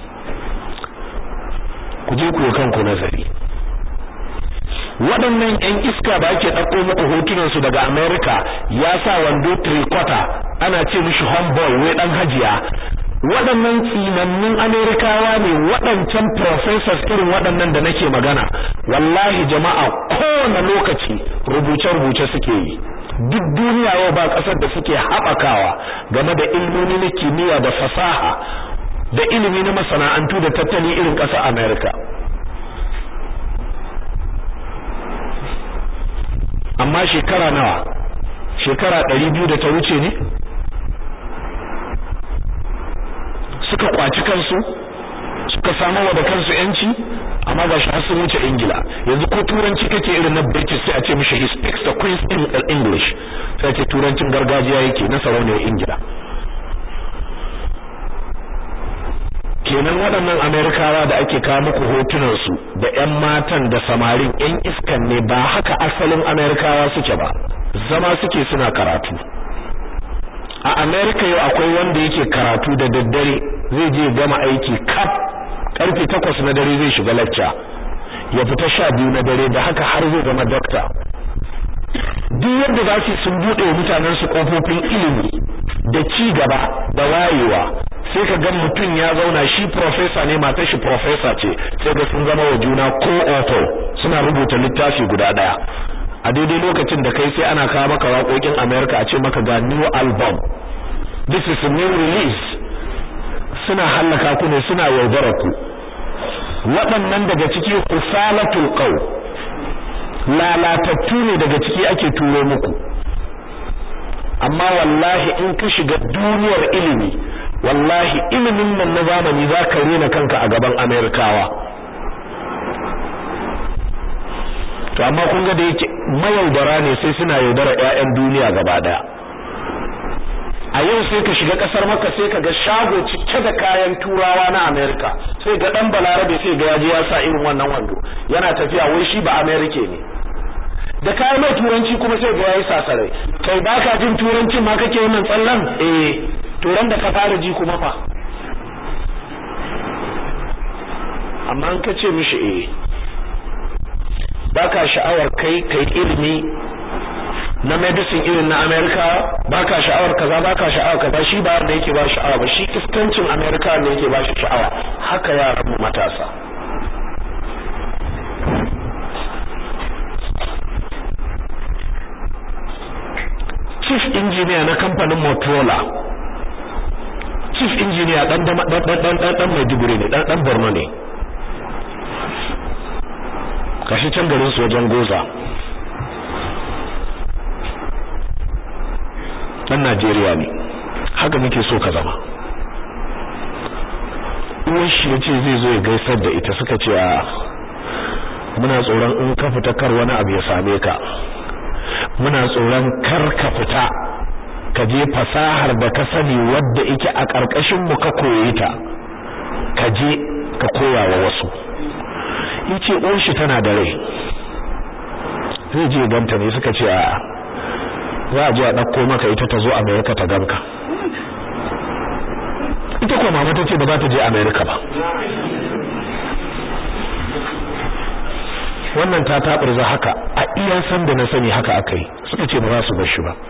ku je ku kanku nazari waɗannan ƴan iska da ake ɗauko muku hotunan su daga America ya sa wando tricota ana ce mishi homeboy wai dan hajiya waɗannan tsinannun Amerikawa ne waɗancan professors irin waɗannan da nake magana wallahi jama'a kowane lokaci rubuce-rubuce suke yi duk duniya yau ba ƙasar da suke haɓakawa game da ilmomi na kimiyya da fasaha da ilimi na masana'antu da tattali irin ƙasar America amma shekara nawa shekara ɗari biyu da ta wuce ne suka kwaci kansu suka samu wa da kansu yanci amma ga shi sun wuce ingila yanzu ko turanci kake irin na british sai a ce mishi he speaks the queen's english sai a ce turancin gargajiya yake na sarauniyar ingila kenan waɗannan amerikawa da ake kawo muku hotunan su da ƴan matan da samarin ƴan iskan ne ba haka asalin amerikawa suke ba zama suke suna karatu a amerika yau akwai wanda yake karatu da daddare zai je gama aiki kaf karfe takwas na dare zai shiga lacca ya fita sha biyu na dare da haka har zai zama dokta duk yadda za su sun buɗe wa mutanen su kofofin ilimi da ci gaba da wayewa sai ka ga mutum ya zauna shi professor ne matar shi professor ce sai ga sun zama wa juna co-author suna rubuta littafi guda daya a daidai lokacin da kai sai ana kawo maka waƙoƙin America a ce maka ga new album this is a new release suna hallaka ku ne suna yaudara ku waɗannan daga ciki usalatul qaw lalatattu ne daga ciki ake turo muku amma wallahi in ka shiga duniyar ilimi wallahi ilimin nan na zamani za ka rena kanka a gaban amerikawa to amma kun ga da yake mayaudara ne sai suna yaudara ƴaƴan duniya gaba daya a yau sai ka shiga kasar maka sai ka ga shago cike da kayan turawa na amerika sai ga dan balarabe sai ga yaji ya sa irin wannan wando yana tafiya wai shi ba amerika ne da kayan mai turanci kuma sai ga yayi sasarai kai baka jin turancin ma kake wannan tsallan eh to ran da ka fara ji kuma fa amma an kace mishi eh baka sha'awar kai kai ilimi na medicine irin na America baka sha'awar kaza baka sha'awar kaza shi ba da yake ba sha'awa ba shi iskancin America ne yake ba shi sha'awa haka yaran mu matasa chief engineer na kamfanin Motorola chief engineer dan dan dan dan dan Maiduguri ne dan dan Borno ne kashi can garin su wajen Goza dan Najeriya ne haka muke so ka zama uwan shi yace zai zo ya gaisar da ita suka ce a muna tsoron in ka fita kar wani abu ya same ka muna tsoron kar ka fita ka je fasahar da ka sani wadda ike a ƙarƙashin mu ka koye ta ka je ka koya wa wasu yace uwar shi tana da rai zai je ganta ne suka ce a'a za a je a ɗauko maka ita ta zo America ta ganka ita ko mama ta ce ba za ta je America ba wannan ta taɓurza haka a iya san da na sani haka aka yi suka ce ba za su bar shi ba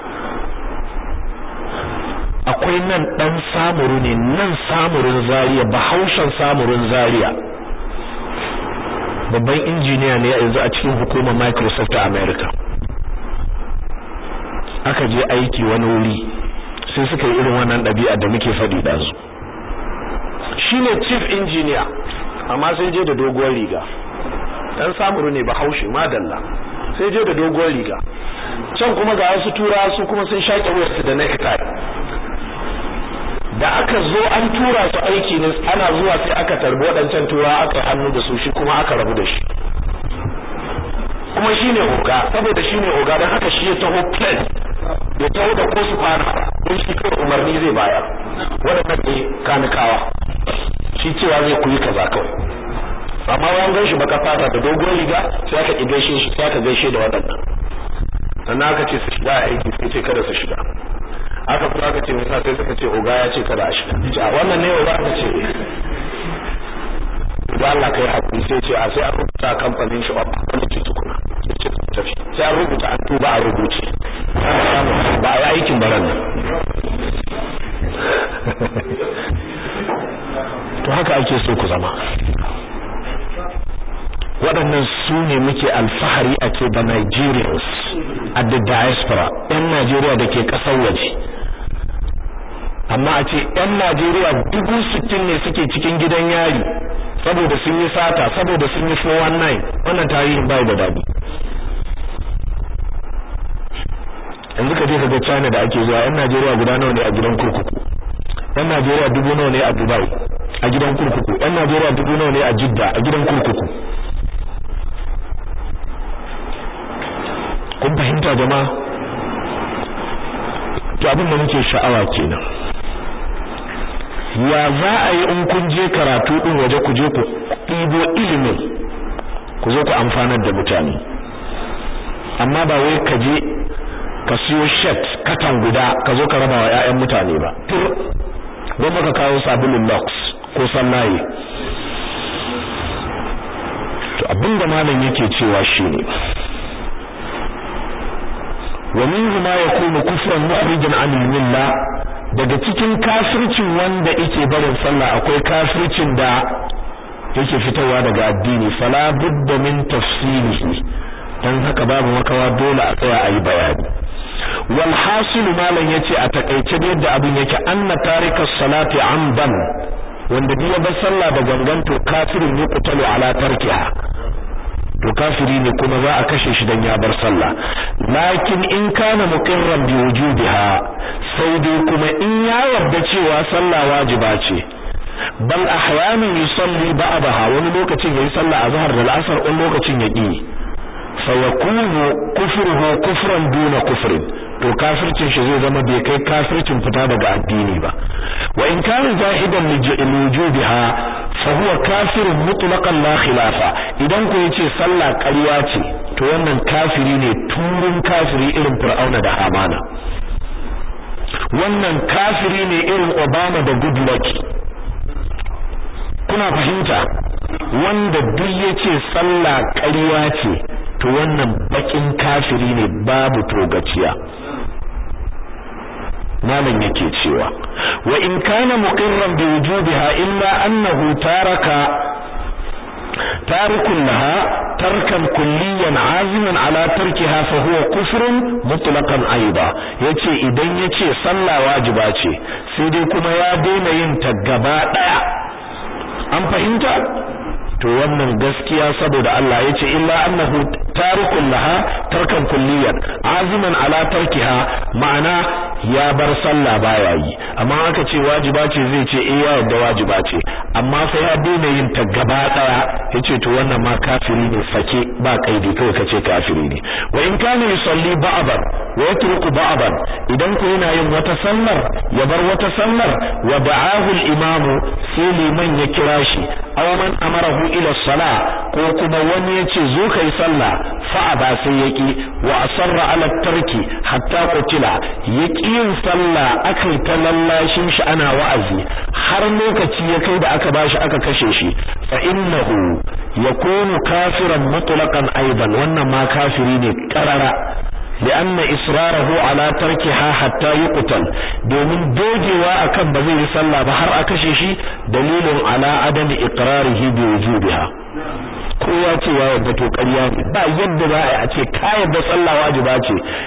akwai nan ɗan samuru ne nan samurin zaria bahaushen samurin zaria babban injiniya ne yanzu a cikin hukumar Microsoft a America aka je aiki wani wuri sai suka yi irin wannan ɗabi'a da muke faɗi da su shine chief engineer amma sai je da doguwar riga dan samuru ne bahaushe madalla sai je da doguwar riga can kuma ga wasu tura su kuma sun shaƙe wayarsu da necktie da aka zo an tura su aiki ne ana zuwa sai aka tarbi waɗancan tura aka yi hannu da su shi kuma aka rabu da shi kuma shi ne oga saboda shi ne oga don haka shi ya taho plane ya taho da ko su fara don shi kawai umarni zai bayar waɗannan ne kanikawa shi cewa zai kuyi kaza kawai amma wani gan shi baka fata da dogon riga sai aka ƙi gaishe shi sai aka gaishe da waɗannan sannan aka ce su shiga aiki sai ce kada su shiga aka kuma aka ce musa sai suka ce oga ya ce kada a shiga a wannan ne oga aka ce da Allah kai hakuri sai ce a sai an rubuta kamfanin shi wanda ke tukuna sai ce tafi sai an rubuta an tuba a rubuce ba a yi aikin baran nan to haka ake so ku zama waɗannan su ne muke alfahari a ce da Nigerians a the diaspora 'yan Najeriya da ke ƙasar waje amma a ce 'yan Najeriya dubu sittin ne suke cikin gidan yari saboda sun yi sata saboda sun yi 419 wannan tarihin bai da daɗi yanzu ka je ka ga China da ake zuwa 'yan Najeriya guda nawa ne a gidan kurkuku 'yan Najeriya dubu nawa ne a Dubai a gidan kurkuku 'yan Najeriya dubu nawa ne a Jidda a gidan kurkuku kun fahimta jama'a to abin da muke sha'awa kenan ya za a yi in kun je karatu din waje ku je ku ɗibo ilimin ku zo ku amfanar da mutane amma ba wai ka je ka siyo shet katan guda ka zo ka raba wa 'ya'yan mutane ba don baka kawo sabulun lux ko sallaye to abinda malam yake cewa shine wa minhu ma yakunu kufran mukhrijan an milla daga cikin kafircin wanda yake barin sallah akwai kafircin da yake fitowa daga addini fala budda min tafsilihi dan haka babu makawa dole a tsaya ayi bayani wal hasil malan yace a takeice da yadda abin yake anna tarika salati amdan wanda biya bar sallah da gangan to kafirin yuqtalu ala tarkiha to kafiri ne kuma za a kashe shi dan ya bar sallah lakin in kana muqirran bi wujubiha sai dai kuma in ya yarda cewa sallah wajiba ce bal ahyanan yusalli ba'daha wani lokacin yayi sallah azhar da al'asr wani lokacin ya ki fa yakunu kufruhu kufran duna kufrin to kafircin shi zai zama bai kai kafircin fita daga addini ba wa in kana jahidan li wujubiha fa huwa kafirun mutlaqan la khilafa idan ku yace sallah ƙarya ce to wannan kafiri ne turun kafiri irin fir'auna da hamana wannan kafiri ne irin obama da goodluck kuna fahimta wanda duk yace sallah ƙarya ce to wannan bakin kafiri ne babu togaciya malam yake cewa wa in kana muqirran bi wujubiha illa annahu taraka tarikun laha tarkan kulliyan aziman ala tarkiha fa huwa kufrun mutlaqan aidan yace idan yace sallah wajiba ce sai dai kuma ya daina yin ta gaba daya an fahimta to wannan gaskiya saboda Allah yace illa annahu tarikun laha tarkan kulliyan aziman ala tarkiha ma'ana ya bar sallah baya yi amma aka ce wajiba ce zai ce eh ya yarda wajiba ce amma sai ya daina yin ta gaba daya yace to wannan ma kafiri ne sake ba kaidi kawai kace kafiri ne wa in kana yusalli ba'dan wa yatruku ba'dan idan ko yana yin wata sallar ya bar wata sallar wa da'ahu al-imamu sai liman ya kira shi aw man amarahu ila salah ko kuma wani yace zo kai sallah fa ba sai yaki wa asarra ala tarki hatta qutila yaki yin sallah akai ta lallashin shi ana wa'azi har lokaci ya kai da aka bashi aka kashe shi fa innahu yakunu kafiran mutlaqan aidan wannan ma kafiri ne karara لأن إصراره على تركها حتى يقتل domin dogewa akan ba zai yi sallah ba har a kashe shi dalilin ala adami iqrarihi bi wujubiha kowa ce ya yarda to ƙarya ne ba yadda za a ce ka yarda sallah wajiba ce